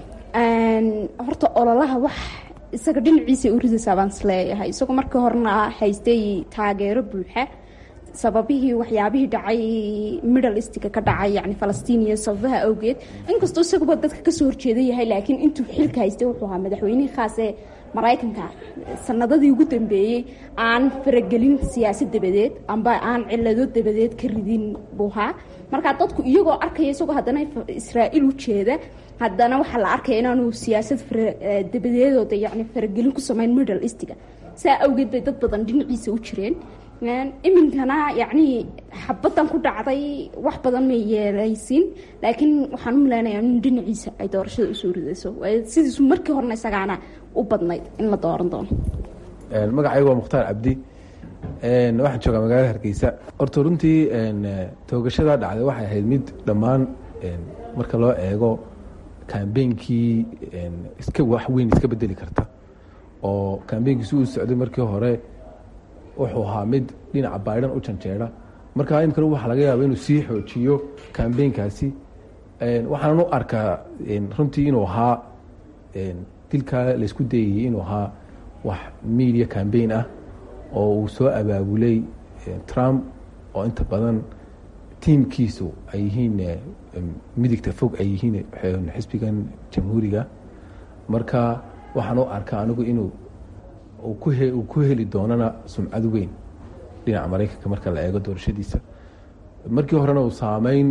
Speaker 14: horta ololaha wax isaga dhinaciisa u ridaysaa baan isleeyahay isagoo markii horena haystay taageero buuxa sababihii waxyaabihii dhacay middle eastka ka dhacay yani falastiin iyo sababaha awgeed inkastoo isaguba dadka kasoo horjeeda yahay laakiin intuu xilka haystay wuxuu ahaa madaxweynihii khaas ee maraykanka sanadadii ugu dambeeyey aan faragelin siyaasad dabadeed amba aan cilado dabadeed ka ridin buu ahaa markaa dadku iyagoo arkaya isagoo haddana israa'iil u jeeda haddana waxaa la arkaya inaanu siyaasad dabadeedooda yani faragelin ku sameyn middle eastga saa awgeed bay dad badan dhinaciisa u jireen iminkana yacnii xabadan ku dhacday wax badan may yeelaysin laakiin waxaan u maleynayaa in dhinaciisa ay doorashada usoo ridayso sidiisu markii horena isagaana u badnayd in la dooran doono
Speaker 15: magacaygu waa mukhtaar cabdi waxaan joogaa magaalada hargeysa horta runtii toogashada dhacday waxay ahayd mid dhammaan marka loo eego kambeynkii iska wax weyn iska bedeli karta oo kambeynkiisi uu socday markii hore wuxuu ahaa mid dhinaca baidan u janjeera marka imikana waxaa laga yaaba inuu sii xoojiyo kambeynkaasi waxaanan u arkaa runtii inuu ahaa dilkaa laysku dayayey inuu ahaa wax media cambaign ah oo uu soo abaabulay trump oo inta badan tiimkiisu ay yihiin midigta fog ay yihiin xisbigan jamhuuriga marka waxaan u arkaa anigu inuu uu ku heli doonana sumcad weyn dhinaca maraykanka marka la eego doorashadiisa markii horena uu saameyn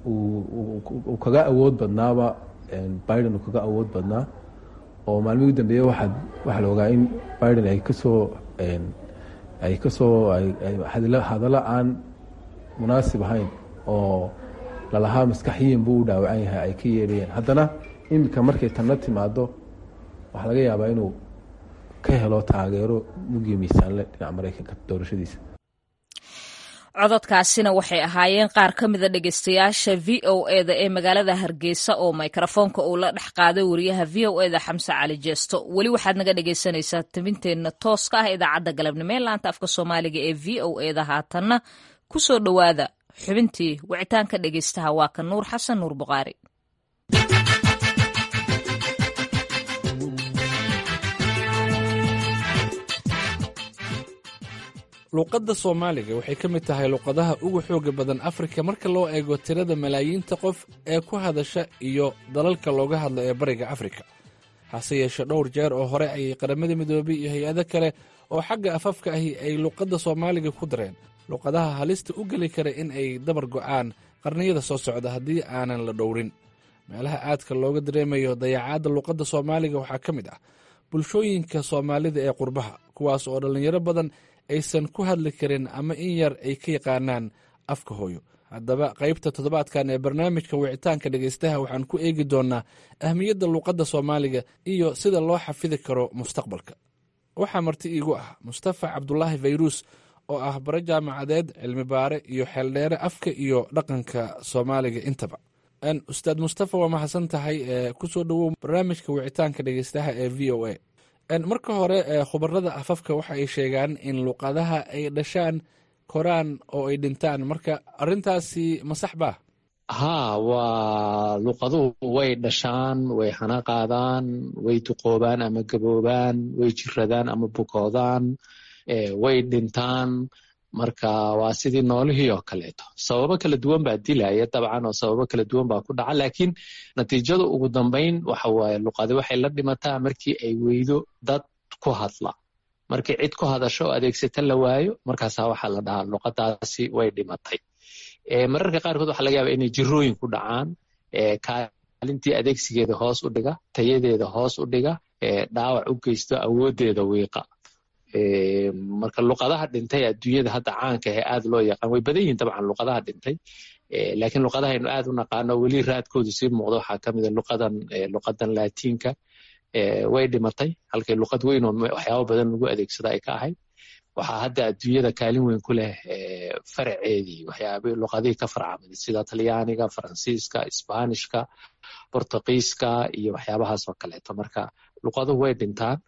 Speaker 15: uu kaga awood badnaaba biden uu kaga awood badnaa oo maalmihii u dambeeye waxaa waxaa la ogaa in biden ay kasoo ay kasoo hadallo aan munaasib ahayn oo lalahaa maskaxiyin buu u dhaawacan yahay ay ka yeedhayeen haddana iminka markay tanna timaado waxaa laga yaabaa inuu ka helo taageero mugiyo miisaanle dhinaca maraykanka doorashadiisa
Speaker 1: cododkaasina waxay ahaayeen qaar ka mida dhegeystayaasha v o e da ee magaalada hargeysa oo mikrofoonka uu la dhex qaaday wariyaha v o e da xamse cali jeesto weli waxaad naga dhegeysanaysaa tabinteenna tooska ah idaacadda galabnimo ee laanta afka soomaaliga ee v o e da haatanna ku soo dhowaada xubintii wicitaanka dhegeystaha waa ka nuur xasan nuur buqaari
Speaker 6: luuqadda soomaaliga waxay ka mid tahay luuqadaha ugu xooga badan afrika marka loo eego tirada malaayiinta qof ee ku hadasha iyo dalalka looga hadla ee bariga afrika hase yeeshe dhowr jeer oo hore ayay qaramada midoobay iyo hay-ado kale oo xagga afafka ahi ay luuqadda soomaaliga ku dareen luuqadaha halista u geli kara in ay dabar go'aan qarniyada soo socda haddii aanan la dhowrin meelaha aadka looga dareemayo dayacaadda luuqadda soomaaliga waxaa ka mid ah bulshooyinka soomaalida ee qurbaha kuwaas oo dhallinyaro badan aysan ku hadli karin ama in yar ay ka yaqaanaan afka hooyo haddaba qaybta toddobaadkan ee barnaamijka wicitaanka dhegaystaha waxaan ku eegi doonnaa ahmiyadda luuqadda soomaaliga iyo sida loo xafidi karo mustaqbalka waxaa marti iigu ah mustafa cabdulaahi fayruus oo ah bare jaamacadeed cilmi baare iyo xeeldheere afka iyo dhaqanka soomaaliga intaba ustaad mustafa waa mahadsan tahay kusoo dhowow barnaamijka wicitaanka dhegeystaha ee v o a marka hore khubarada afafka waxa ay sheegaan in luuqadaha ay dhashaan koraan oo ay dhintaan marka arintaasi ma sax baa
Speaker 16: haa waa luuqaduhu way dhashaan way hana qaadaan way duqoobaan ama gaboobaan way jiradaan ama bukoodaan way dhintaan marka waa sidii noolihii oo kaleeto sababo kala duwan baa dilaya dabcan oo sababo kala duwan baa ku dhaca laakiin natiijada ugu dambeyn waxa waaye luqadi waxay la dhimataa markii ay weydo dad ku hadla markii cid ku hadasho oo adeegsata la waayo markaasaa waxaa la dhahaa luqadaasi way dhimatay mararka qaarkood waxaa laga yaaba inay jirooyin ku dhacaan kaalintii adeegsigeeda hoos u dhiga tayadeeda hoos u dhiga dhaawac u geysto awoodeeda wiiqa marka luqadaha dhintay adduunyada hadda caanka ahe aad loo yaqaan way badan yihin dabcan luqadaha dhintay laakiin luqadahaynu aad u naqaano weli raadkoodu sii muuqdo waxaa ka mida luqadan luqadan laatiinka way dhimatay halkay luqad weyn oo waxyaabo badan lagu adeegsada ay ka ahayd waxaa hadda adduunyada kaalin weyn ku leh faraceedii waxyaaba luqadihii ka farcamaday sida talyaaniga faransiiska isbaanishka bortugiiska iyo waxyaabahaas oo kaleeto marka luqaduhu way dhintaan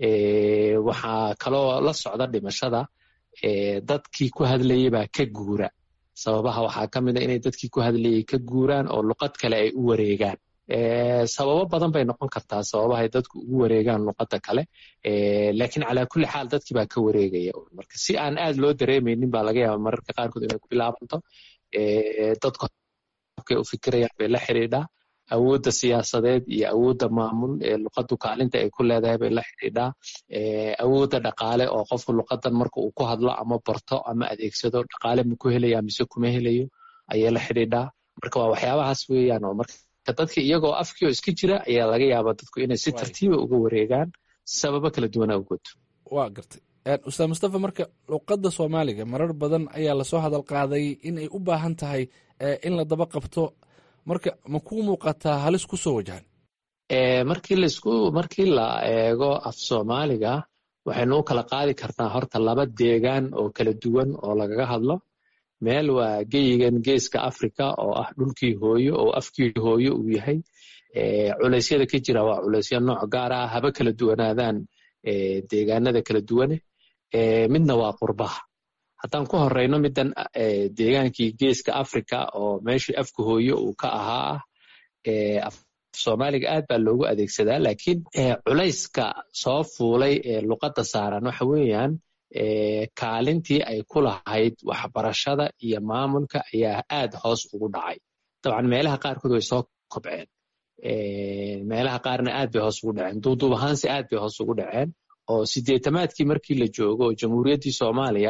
Speaker 16: waxaa kaloo la socda dhimashada dadkii ku hadlayay baa ka guura sababaha waxaa ka mid a inay dadkii ku hadlayay ka guuraan oo luqad kale ay u wareegaan sababo badan bay noqon kartaa sababahay dadku ugu wareegaan luqadda kale laakiin calaa kulli xaal dadkii baa ka wareegaya marka si aan aad loo dareemaynin baa laga yaaba mararka qaarkood inay ku bilaabanto dadku habkay u fikirayaan bay la xidhiidhaa awoodda siyaasadeed iyo awoodda maamul ee luqaddu kaalinta ay ku leedahay bay la xidhiidhaa awoodda dhaqaale oo qofku luqadan marka uu ku hadlo ama barto ama adeegsado dhaqaale ma ku helaya mise kuma helayo ayay la xidhiidhaa marka waa waxyaabahaas weeyaan oo marka dadka iyagoo afkii oo iska jira ayaa laga yaabaa dadku inay si tartiiba uga wareegaan sababo kala duwana awgood
Speaker 6: waa gartay ustaad mustafa marka luqadda soomaaliga marar badan ayaa lasoo hadal qaaday in ay u baahan tahay in la daba qabto marka ma kuu muuqataa halis ku soo wajahan
Speaker 16: markii laisku markii la eego af soomaaliga waxaynu u kala qaadi karnaa horta laba deegaan oo kala duwan oo lagaga hadlo meel waa geyigan geeska africa oo ah dhulkii hooyo oo afkii hooyo uu yahay culeysyada ka jira waa culeysyo nooc gaar ah haba kala duwanaadaan deegaanada kala duwane midna waa qurbaha haddaan ku horeyno middan deegaankii geeska africa oo meeshii afka hooyo uu ka ahaa ah soomaaliga aad baa loogu adeegsadaa laakiin culayska soo fuulay ee luqadda saaran waxa weeyaan kaalintii ay ku lahayd waxbarashada iyo maamulka ayaa aad hoos ugu dhacay dabcan meelaha qaarkood way soo kobceen meelaha qaarna aad bay hoos ugu dhaceen duuduub ahaanse aad bay hoos ugu dhaceen oo sideetamaadkii markii la joogo oo jamhuuriyaddii soomaaliya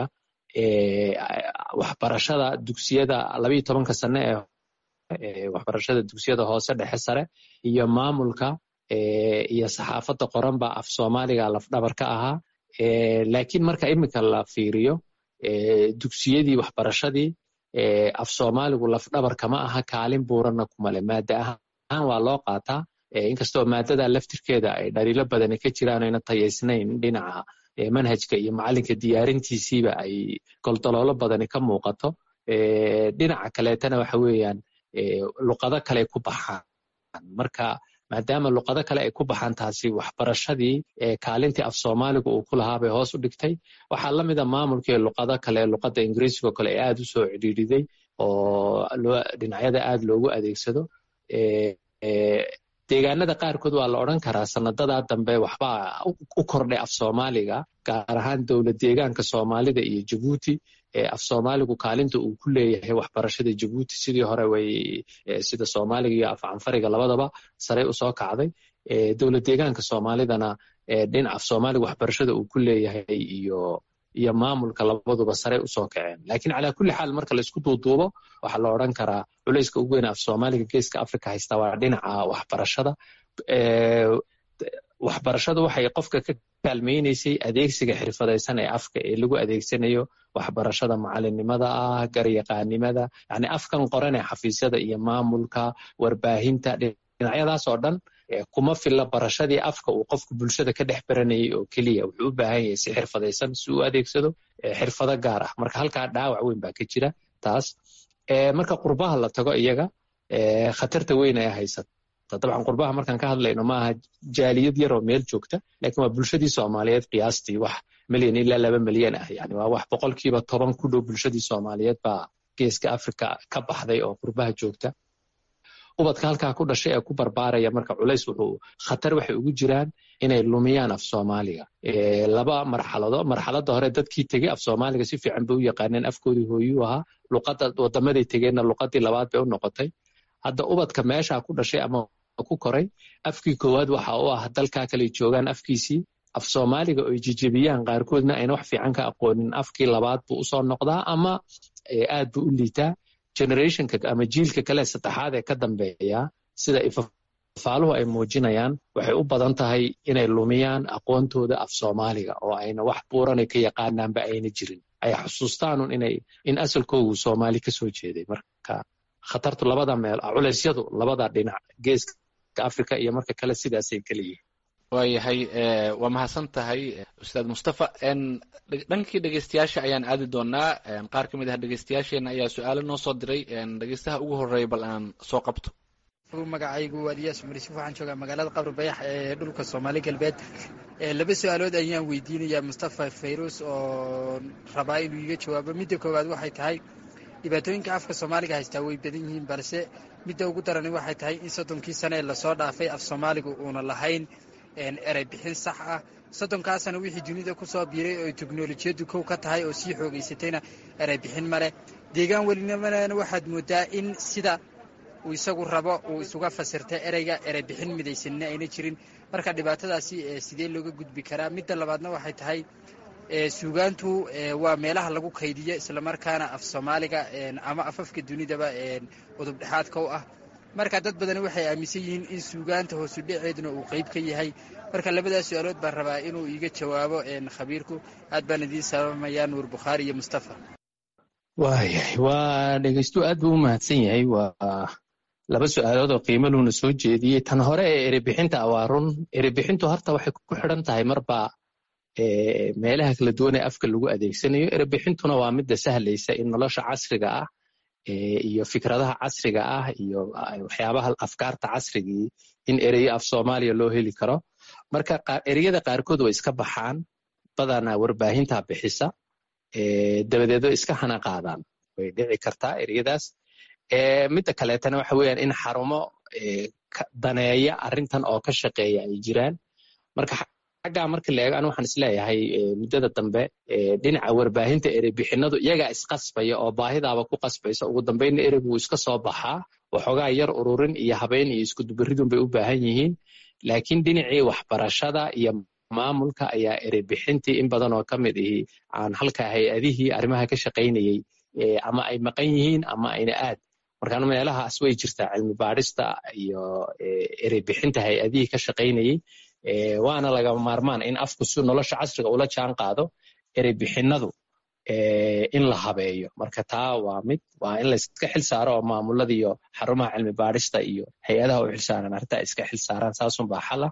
Speaker 16: waxbarashada dugsiyada labayo tobanka sane ee waxbarashada dugsiyada hoose dhexe sare iyo maamulka iyo saxaafadda qoran baa af soomaaliga lafdhabar ka ahaa laakiin marka iminka la fiiriyo dugsiyadii waxbarashadii af soomaaligu lafdhabar kama aha kaalin buuranna kumale maada ahaan waa loo qaataa inkastoo maadada laftirkeeda ay dhaliilo badani ka jiraan ayna tayaysnayn dhinaca manhajka iyo macalinka diyaarintiisiiba ay goldoloolo badani ka muuqato dhinaca kaleetana waxa weeyaan luqado kale ku baxaan marka maadaama luqado kale ay ku baxaan taasi waxbarashadii kaalintii af soomaaliga uu ku lahaa bay hoos u dhigtay waxaa la mida maamulkii luqado kale luqadda ingiriisigo kale ee aad u soo cidhiidhiday oo dhinacyada aad loogu adeegsado deegaanada qaarkood waa la odran karaa sanadadaa dambe waxbaa u kordhay af soomaaliga gaar ahaan dowlad deegaanka soomaalida iyo jabuuti af soomaaligu kaalinta uu ku leeyahay waxbarashada jabuuti sidii hore way sida soomaaliga iyo af canfariga labadaba sarey usoo kacday dowlad deegaanka soomaalidana dhinac af soomaaliga waxbarashada uu ku leeyahay iyo iyo maamulka labaduba sarey usoo kaceen lakiin calaa kulli xaal marka laisku duuduubo waxaa la odran karaa culayska ugu weyn af soomaaliga geeska africa haysta waa dhinaca waxbarashada waxbarashadu waxay qofka ka kaalmaynaysay adeegsiga xirfadaysan ee afka ee lagu adeegsanayo waxbarashada macalinimada ah garyaqaanimada yani afkan qoran ee xafiisyada iyo maamulka warbaahinta dhinacyadaas oo dhan kuma filla barashadii afka uu qofku bulshada ka dhex baranayay oo keliya wuxuu u baahan yahay si xirfadaysan si uu adeegsado xirfado gaar ah marka halkaa dhaawac weyn baa ka jira taas marka qurbaha la tago iyaga khatarta weyn ee haysata dabcan qurbaha markaan ka hadlayno maaha jaaliyad yaroo meel joogta lakin waa bulshadii soomaaliyeed qiyaastii wax milyan ilaa laba milyan ah yani waa wax boqolkiiba toban ku dhow bulshadii soomaaliyeed baa geeska africa ka baxday oo qurbaha joogta ubadka halkaa ku dhashay ee ku barbaaraya marka culays wuxuu khatar waxay ugu jiraan inay lumiyaan af soomaaliga laba marxalado marxaladda hore dadkii tegey af soomaaliga si fiican bay u yaqaaneen afkoodii hooyuu ahaa luqadda wadamaday tegeenna luqadii labaad bay u noqotay hadda ubadka meesha ku dhashay ama ku koray afkii koowaad waxa u ah dalkaa kale joogaan afkiisii af soomaaliga oy jijebiyaan qaarkoodna ayna wax fiican ka aqoonin afkii labaad buu usoo noqdaa ama aad buu u liitaa generationka ama jiilka kale saddexaad ee ka dambeeya sida ifafaaluhu ay muujinayaan waxay u badan tahay inay lumiyaan aqoontooda af soomaaliga oo ayna wax buuranay ka yaqaanaanba ayna jirin ay xusuustaanun inay in asalkoogu soomaali kasoo jeeday marka khatartu labada meel culeysyadu labada dhinac geeska africa iyo marka kale sidaasay kala yihiin
Speaker 17: waayahay waa mahadsan tahay ustaad mustafa dhankii dhegeystayaasha ayaan aadi doonaa qaar ka mid ah dhegeystayaasheena ayaa su-aalo noo soo diray dhegeystaha ugu horeeya bal aan soo qabto
Speaker 18: magacaygu waa iyaas umar yuusuf waxaan joogaa magaalada qabri bayax ee dhulka soomaali galbeed laba su-aalood ayaan weydiinayaa mustafa fayrus oo rabaa inuu iga jawaabo midda koowaad waxay tahay dhibaatooyinka afka soomaaliga haystaa way badan yihiin balse midda ugu darani waxay tahay in soddonkii sane ee lasoo dhaafay af soomaaligu uuna lahayn erey bixin sax ah soddonkaasana wixii dunida ku soo biiray oo teknolojiyaddu kow ka tahay oo sii xoogaysatayna erey bixin maleh deegaan welinimana waxaad moodaa in sida uu isagu rabo uu isuga fasirta ereyga erey bixin midaysanina ayna jirin marka dhibaatadaasi sidee looga gudbi karaa midda labaadna waxay tahay suugaantu waa meelaha lagu kaydiyo islamarkaana af soomaaliga ama afafka dunidaba udub dhexaadka u ah marka dad badani waxay aaminsan yihiin in suugaanta hoosu dhaceeduna uu qeyb ka yahay marka labadaas su-aalood baan rabaa inuu iiga jawaabo khabiirku aad baan idiin salaamayaa nuur bukhaari iyo mustafa
Speaker 16: waayahay waa dhegeystu aad buu u mahadsan yahay waa laba su-aalood oo qiimo luuna soo jeediyey tan hore ee erebixinta waa run erebixintu horta waxay ku xidhan tahay marba meelaha kala duwan ee afka lagu adeegsanayo erebixintuna waa midda sahlaysa in nolosha casriga ah iyo fikradaha casriga ah iyo waxyaabaha afkaarta casrigii in ereyo af soomaaliya loo heli karo marka ereyada qaarkood way iska baxaan badanaa warbaahinta bixisa dabadeedo iska hana qaadaan way dhici kartaa ereyadaas midda kaleetana waxa weeyaan in xarumo daneeya arrintan oo ka shaqeeya ay jiraan marka xaggaa marka la eego anu waxaan isleeyahay muddada dambe dhinaca warbaahinta ereybixinadu iyagaa isqasbaya oo baahidaaba ku qasbaysa ugu dambeynna ereygu wuu iska soo baxaa waxoogaa yar ururin iyo habeyn iyo iskudubaridun bay u baahan yihiin laakiin dhinacii waxbarashada iyo maamulka ayaa ereybixintii in badan oo ka mid ihi aan halka hay-adihii arrimaha ka shaqaynayey ama ay maqan yihiin ama ayna aad markaan meelahaas way jirtaa cilmi baadhista iyo ereybixinta hay-adihii ka shaqaynayey waana lagama maarmaan in afku si nolosha casriga ula jaan qaado ereybixinadu in la habeeyo marka taa waa mid waa in layska xil saaro oo maamulada iyo xarumaha cilmi baadhista iyo hay-adaha u xilsaaran arrintaa iska xil saaraan saasunbaa xala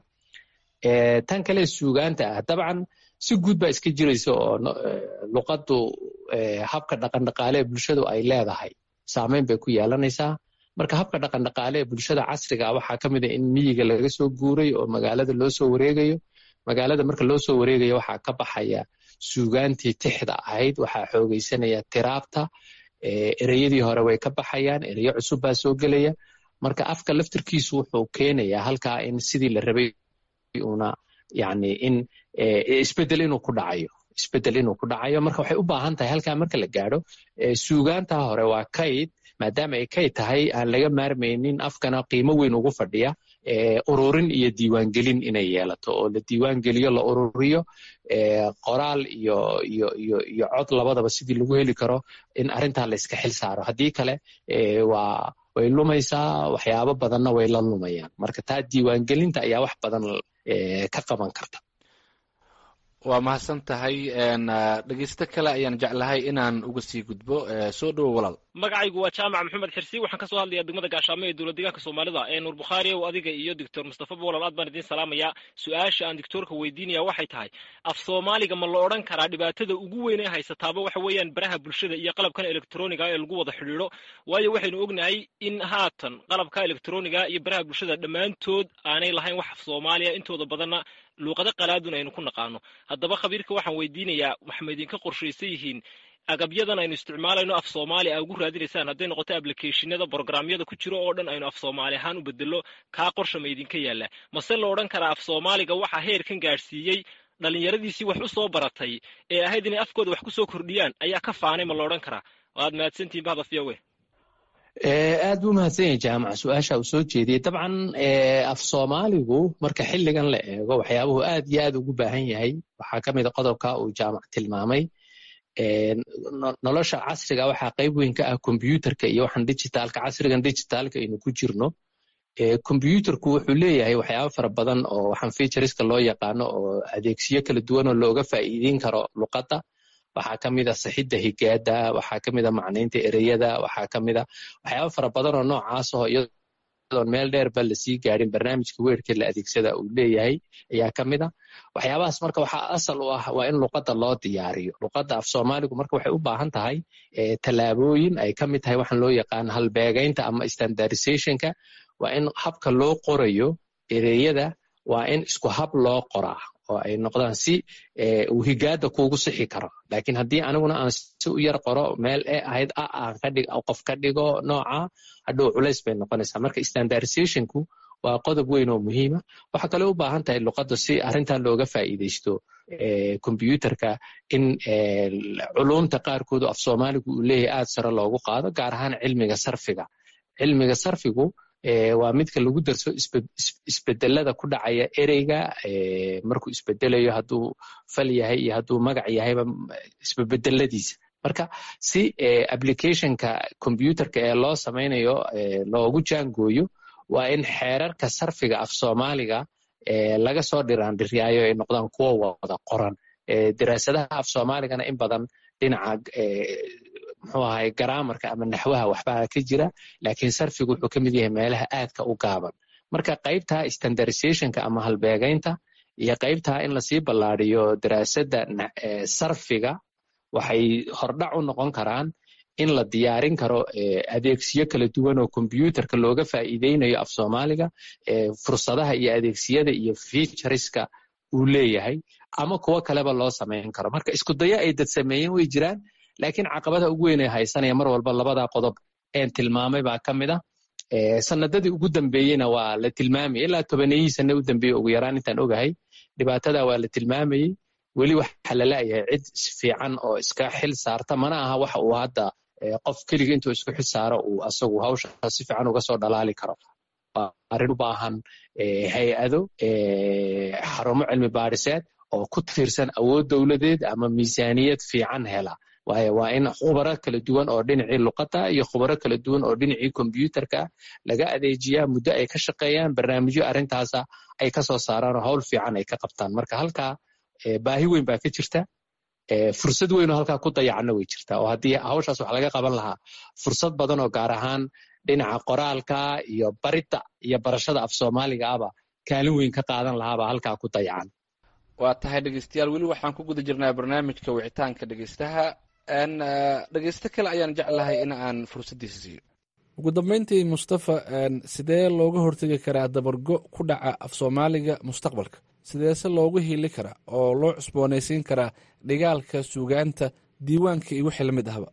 Speaker 16: tan kale suugaanta ah dabcan si guud baa iska jiraysa oo luqaddu habka dhaqandhaqaale ee bulshadu ay leedahay saameyn bay ku yeelanaysaa marka habka dhaqandhaqaale ee bulshada casriga waxaa ka mid a in miyiga laga soo guuray oo magaalada loo soo wareegayo magaalada marka loo soo wareegayo waxaa ka baxaya suugaantii tixda ahayd waxaa xoogaysanaya tiraabta ereyadii hore way ka baxayaan ereyo cusub baa soo gelaya marka afka laftirkiisu wuxuu keenayaa halkaa in sidii la rabay una yani in isbedel inuu ku dhacayo isbedel inuu ku dhacayo marka waxay u baahan tahay halkaa marka la gaadho suugaanta hore waa kayd maadaama ay kayd tahay aan laga maarmaynin afkana qiimo weyn ugu fadhiya ururin iyo diiwaangelin inay yeelato oo la diiwaangeliyo la ururiyo qoraal iyo iyo iyo iyo cod labadaba sidii lagu heli karo in arrintaa la iska xil saaro haddii kale waa way lumaysaa waxyaabo badanna way la lumayaan marka taa diiwaangelinta ayaa wax badan ka qaban karta
Speaker 17: waa mahadsan tahay dhegeysto kale ayaan jeclahay inaan uga sii gudbo soo dhowo walaal
Speaker 19: magacaygu waa jaamac maxamed xirsi waxaan ka soo hadlayaa degmada gaashaamo ee dowlad deegaanka soomaalida ee nuur bukhaari ow adiga iyo doctor mustafa bolal aad baan idiin salaamayaa su-aasha aan doctoorka weydiinaya waxay tahay af soomaaliga ma la odhan karaa dhibaatada ugu weyn ee haysataaba waxa weeyaan baraha bulshada iyo qalabkan elektroniga ee lagu wada xidhiidho waayo waxaynu ognahay in haatan qalabka elektroniga iyo baraha bulshada dhammaantood aanay lahayn wax af soomaaliya intooda badanna luuqado qalaadun aynu ku naqaano haddaba khabiirka waxaan weydiinayaa waxma idinka qorshaysan yihiin agabyadan aynu isticmaalayno af soomaali a ugu raadinaysaan hadday noqoto ablicationada brogramyada ku jiro oo dhan aynu af soomaali ahaan u bedelo kaa qorsha ma idinka yaalla mase la odhan karaa af soomaaliga waxaa heerkan gaadhsiiyey dhallinyaradiisii wax u soo baratay ee ahayd inay afkooda wax ku soo kordhiyaan ayaa ka faanay ma la odhan karaa waad mahadsantihin bahda fiyawe
Speaker 16: aad buu mahadsan yahay jaamac su-aasha uu soo jeediyey dabcan af soomaaligu marka xilligan la eego waxyaabuhu aad iyo aad ugu baahan yahay waxaa ka mid a qodobka uu jaamac tilmaamay nolosha casriga waxaa qayb weyn ka ah kombyuutarka iyo waxaan digitaalka casrigan digitaalka aynu ku jirno kombyuutarku wuxuu leeyahay waxyaabo fara badan oo waxaan featureska loo yaqaano oo adeegsiyo kala duwan oo looga faa'iideyn karo luqadda waxaa ka mid a saxidda higaada waxaa ka mid a macnaynta ereyada waxaa ka mid a waxyaabo fara badan oo noocaas oo iyadoon meel dheerba lasii gaadhin barnaamijka weerka la adeegsada uu leeyahay ayaa ka mid a waxyaabahaas marka waxaa asal u ah waa in luqadda loo diyaariyo luqadda af soomaaligu marka waxay u baahan tahay tallaabooyin ay ka mid tahay waxaan loo yaqaan halbeegaynta ama standardizationka waa in habka loo qorayo ereyada waa in isku hab loo qoraa oo ay noqdaan si uu higaada kuugu sixi karo lakiin haddii aniguna aan si u yar qoro meel e ahayd a aan kadhig qof ka dhigo nooca hadhow culays bay noqonaysaa marka standardizationku waa qodob weyn oo muhiima waxaa kale u baahan tahay luqadda si arrintan looga faa'iidaysto kombyuutarka in culumta qaarkoodu af soomaaligu uu leeyahay aad sare loogu qaado gaar ahaan cilmiga sarfiga cilmiga sarfigu waa midka lagu darso isbedelada ku dhacaya ereyga markuu isbedelayo hadduu fal yahay iyo hadduu magac yahayba isbebedeladiisa marka si applicationka combyuterka ee loo samaynayo loogu jaangooyo waa in xeerarka sarfiga af soomaaliga laga soo dhiraandhiryaayo ay noqdaan kuwo wada qoran daraasadaha af soomaaligana in badan dhinaca muxuu ahay garaamarka ama naxwaha waxbaa ka jira laakiin sarfigu wuxuu ka mid yahay meelaha aadka u gaaban marka qaybta standardizationka ama halbeegaynta iyo qaybta in lasii ballaadiyo daraasadda sarfiga waxay hordhac u noqon karaan in la diyaarin karo adeegsiyo kala duwan oo kombyuterka looga faa'iideynayo af soomaaliga fursadaha iyo adeegsiyada iyo featureska uu leeyahay ama kuwo kaleba loo samayn karo marka isku dayo ay dad sameeyeen way jiraan laakiin caqabada ugu weyn ee haysanaya mar walba labada qodob een tilmaamay baa ka mid ah sanadadii ugu dambeeyeyna waa la tilmaamayay ilaa tobaneyihii sane u dambeeye ugu yaraan intaan ogahay dhibaatada waa la tilmaamayey weli waxa la la'yahay cid fiican oo iska xil saarta mana aha waxa uu hadda qof keliga intuu isku xil saaro uu asagu hawsha si fiican uga soo dhalaali karo waa arrin u baahan hay-ado xarumo cilmi baadhiseed oo ku tiirsan awood dowladeed ama miisaaniyad fiican hela waayo waa in khubaro kala duwan oo dhinacii luqadda iyo khubaro kala duwan oo dhinacii kombyuterka laga adeejiyaa muddo ay ka shaqeeyaan barnaamijyo arrintaasa ay ka soo saaraan oo hawl fiican ay ka qabtaan marka halkaa baahi weyn baa ka jirta fursad weyn oo halkaa ku dayacanna way jirtaa oo haddii hawshaas wax laga qaban lahaa fursad badan oo gaar ahaan dhinaca qoraalka iyo baridda iyo barashada af soomaaliga aba kaalin weyn ka qaadan lahaabaa halkaa ku dayacan
Speaker 17: waa tahay dhegeystayaal weli waxaan ku guda jirnaa barnaamijka wicitaanka dhegeystaha dhegeysto kale ayaan jeclahay in aan fursaddiisa siiyo ugu dambeyntii mustafa sidee looga hortegi karaa dabargo ku dhaca af soomaaliga mustaqbalka sideese loogu hili karaa oo loo cusboonaysiin karaa dhigaalka suugaanta diiwaanka iyo wixii lamid ahba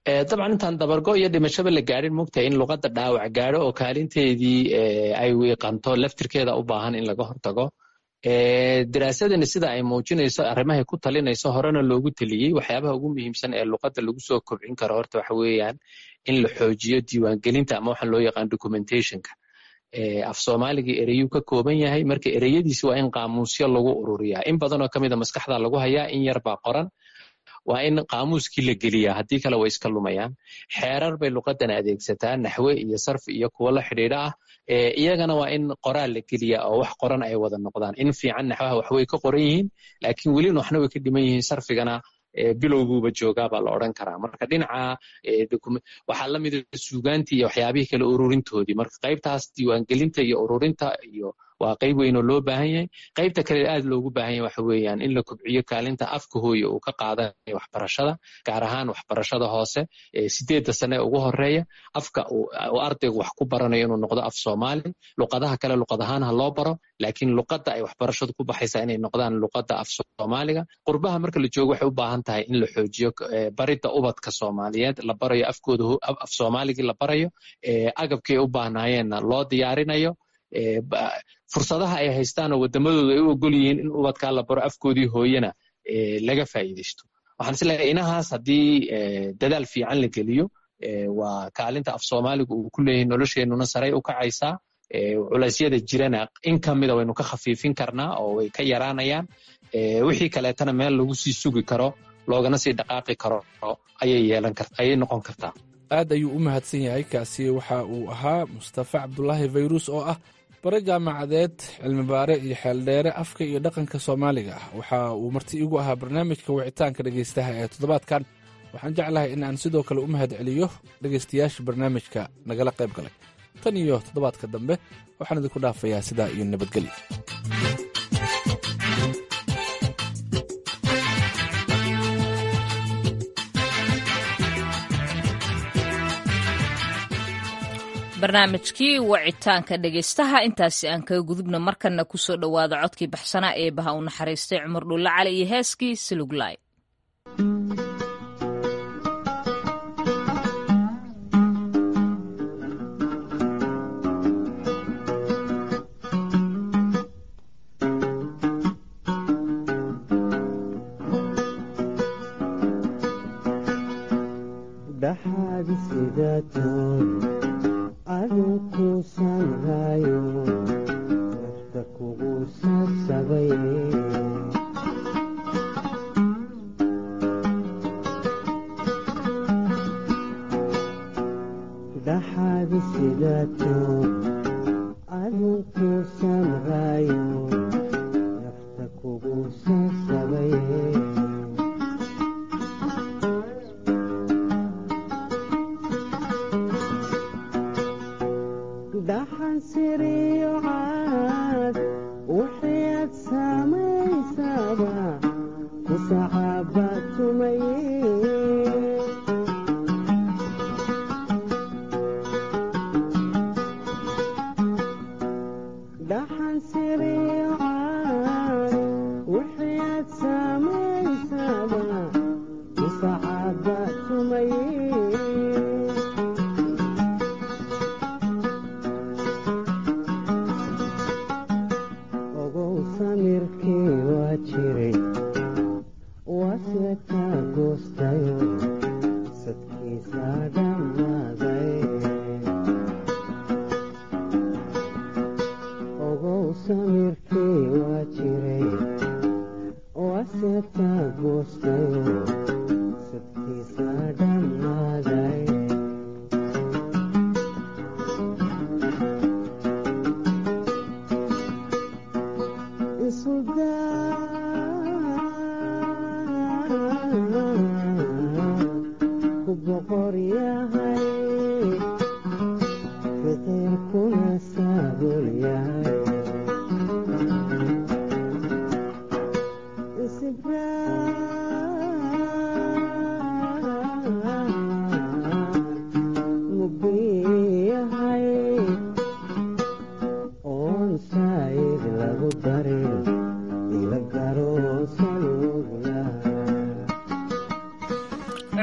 Speaker 16: dabcan intaan dabargo iyo dhimashaba la gaadhin mogtahay in luqadda dhaawac gaadho oo kaalinteedii ay wiiqanto laftirkeeda u baahan in laga hortago daraasadani sida ay muujinayso arrimahay ku talinayso horena loogu teliyey waxyaabaha ugu muhiimsan ee luqadda lagu soo kobcin karo horta waxa weeyaan in la xoojiyo diiwaangelinta ama waxaan loo yaqaan documentationka af soomaaligii ereyuu ka kooban yahay marka ereyadiisi waa in qaamuusyo lagu ururiyaa in badanoo kamida maskaxda lagu hayaa in yar baa qoran waa in qaamuuskii la geliyaa haddii kale way iska lumayaan xeerar bay luqadan adeegsataa naxwe iyo sarfi iyo kuwo la xidhiidha ah iyagana waa in qoraal la geliyaa oo wax qoran ay wada noqdaan in fiican naxwaha waxway ka qoran yihiin laakiin welin waxna way ka dhiman yihiin sarfigana bilowguuba joogaa baa la odran karaa marka dhinaca waxaa la mida suugaantii iyo waxyaabihii kale ururintoodii marka qaybtaas diiwaangelinta iyo ururinta iyo waa qayb weyn oo loo baahan yahay qaybta kale aad loogu baahan yahay waxa weeyaan in la kobciyo kaalinta afka hooye uu ka qaadanayo waxbarashada gaar ahaan waxbarashada hoose sideedda sane ee ugu horeeya afka uu ardaygu wax ku baranayo inuu noqdo af soomaali luqadaha kale luqad ahaan ha loo baro laakiin luqadda ay waxbarashadu ku baxaysaa inay noqdaan luqadda af soomaaliga qurbaha marka la joogo waxay u baahan tahay in la xoojiyo baridda ubadka soomaaliyeed la barayo afkooda af soomaaligii la barayo agabkii ay u baahnaayeenna loo diyaarinayo fursadaha ay haystaan oo wadamadooda ay u ogol yihiin in ubadkaa la baro afkoodii hooyena laga faa'iidaysto waxaan isleeyahay inahaas haddii dadaal fiican la geliyo waa kaalinta af soomaaligu uu ku leeyahay nolosheenuna saray u kacaysaa culeysyada jirana in kamida waynu ka khafiifin karnaa oo way ka yaraanayaan wixii kaleetana meel lagu sii sugi karo loogana sii dhaqaaqi karo ayay yeelan karta ayay noqon kartaa
Speaker 6: aad ayuu u mahadsan yahay kaasi waxa uu ahaa mustafa cabdulaahi fayrus oo ah bare jaamacadeed cilmibaare iyo xeeldheere afka iyo dhaqanka soomaaliga ah waxa uu marti igu ahaa barnaamijka wicitaanka dhegaystaha ee toddobaadkan waxaan jeclahay in aan sidoo kale u mahad celiyo dhegaystayaasha barnaamijka nagala qayb galay tan iyo toddobaadka dambe waxaan idinku dhaafayaa sidaa iyo nabadgelyo
Speaker 1: barnaamijkii wacitaanka dhegaystaha intaasi aan kaga gudubna markanna ku soo dhowaada codkii baxsanaa ee baha u naxariistay cumar dhulle cali iyo heeskii siluglaay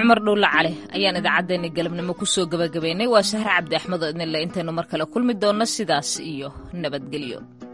Speaker 1: cumar dhowle cali ayaan idaacaddeenni galabnimo kusoo gabagabaynay waa sahre cabdi axmed oo idinle intaynu mar kale kulmi doonno sidaas iyo nabadgelyo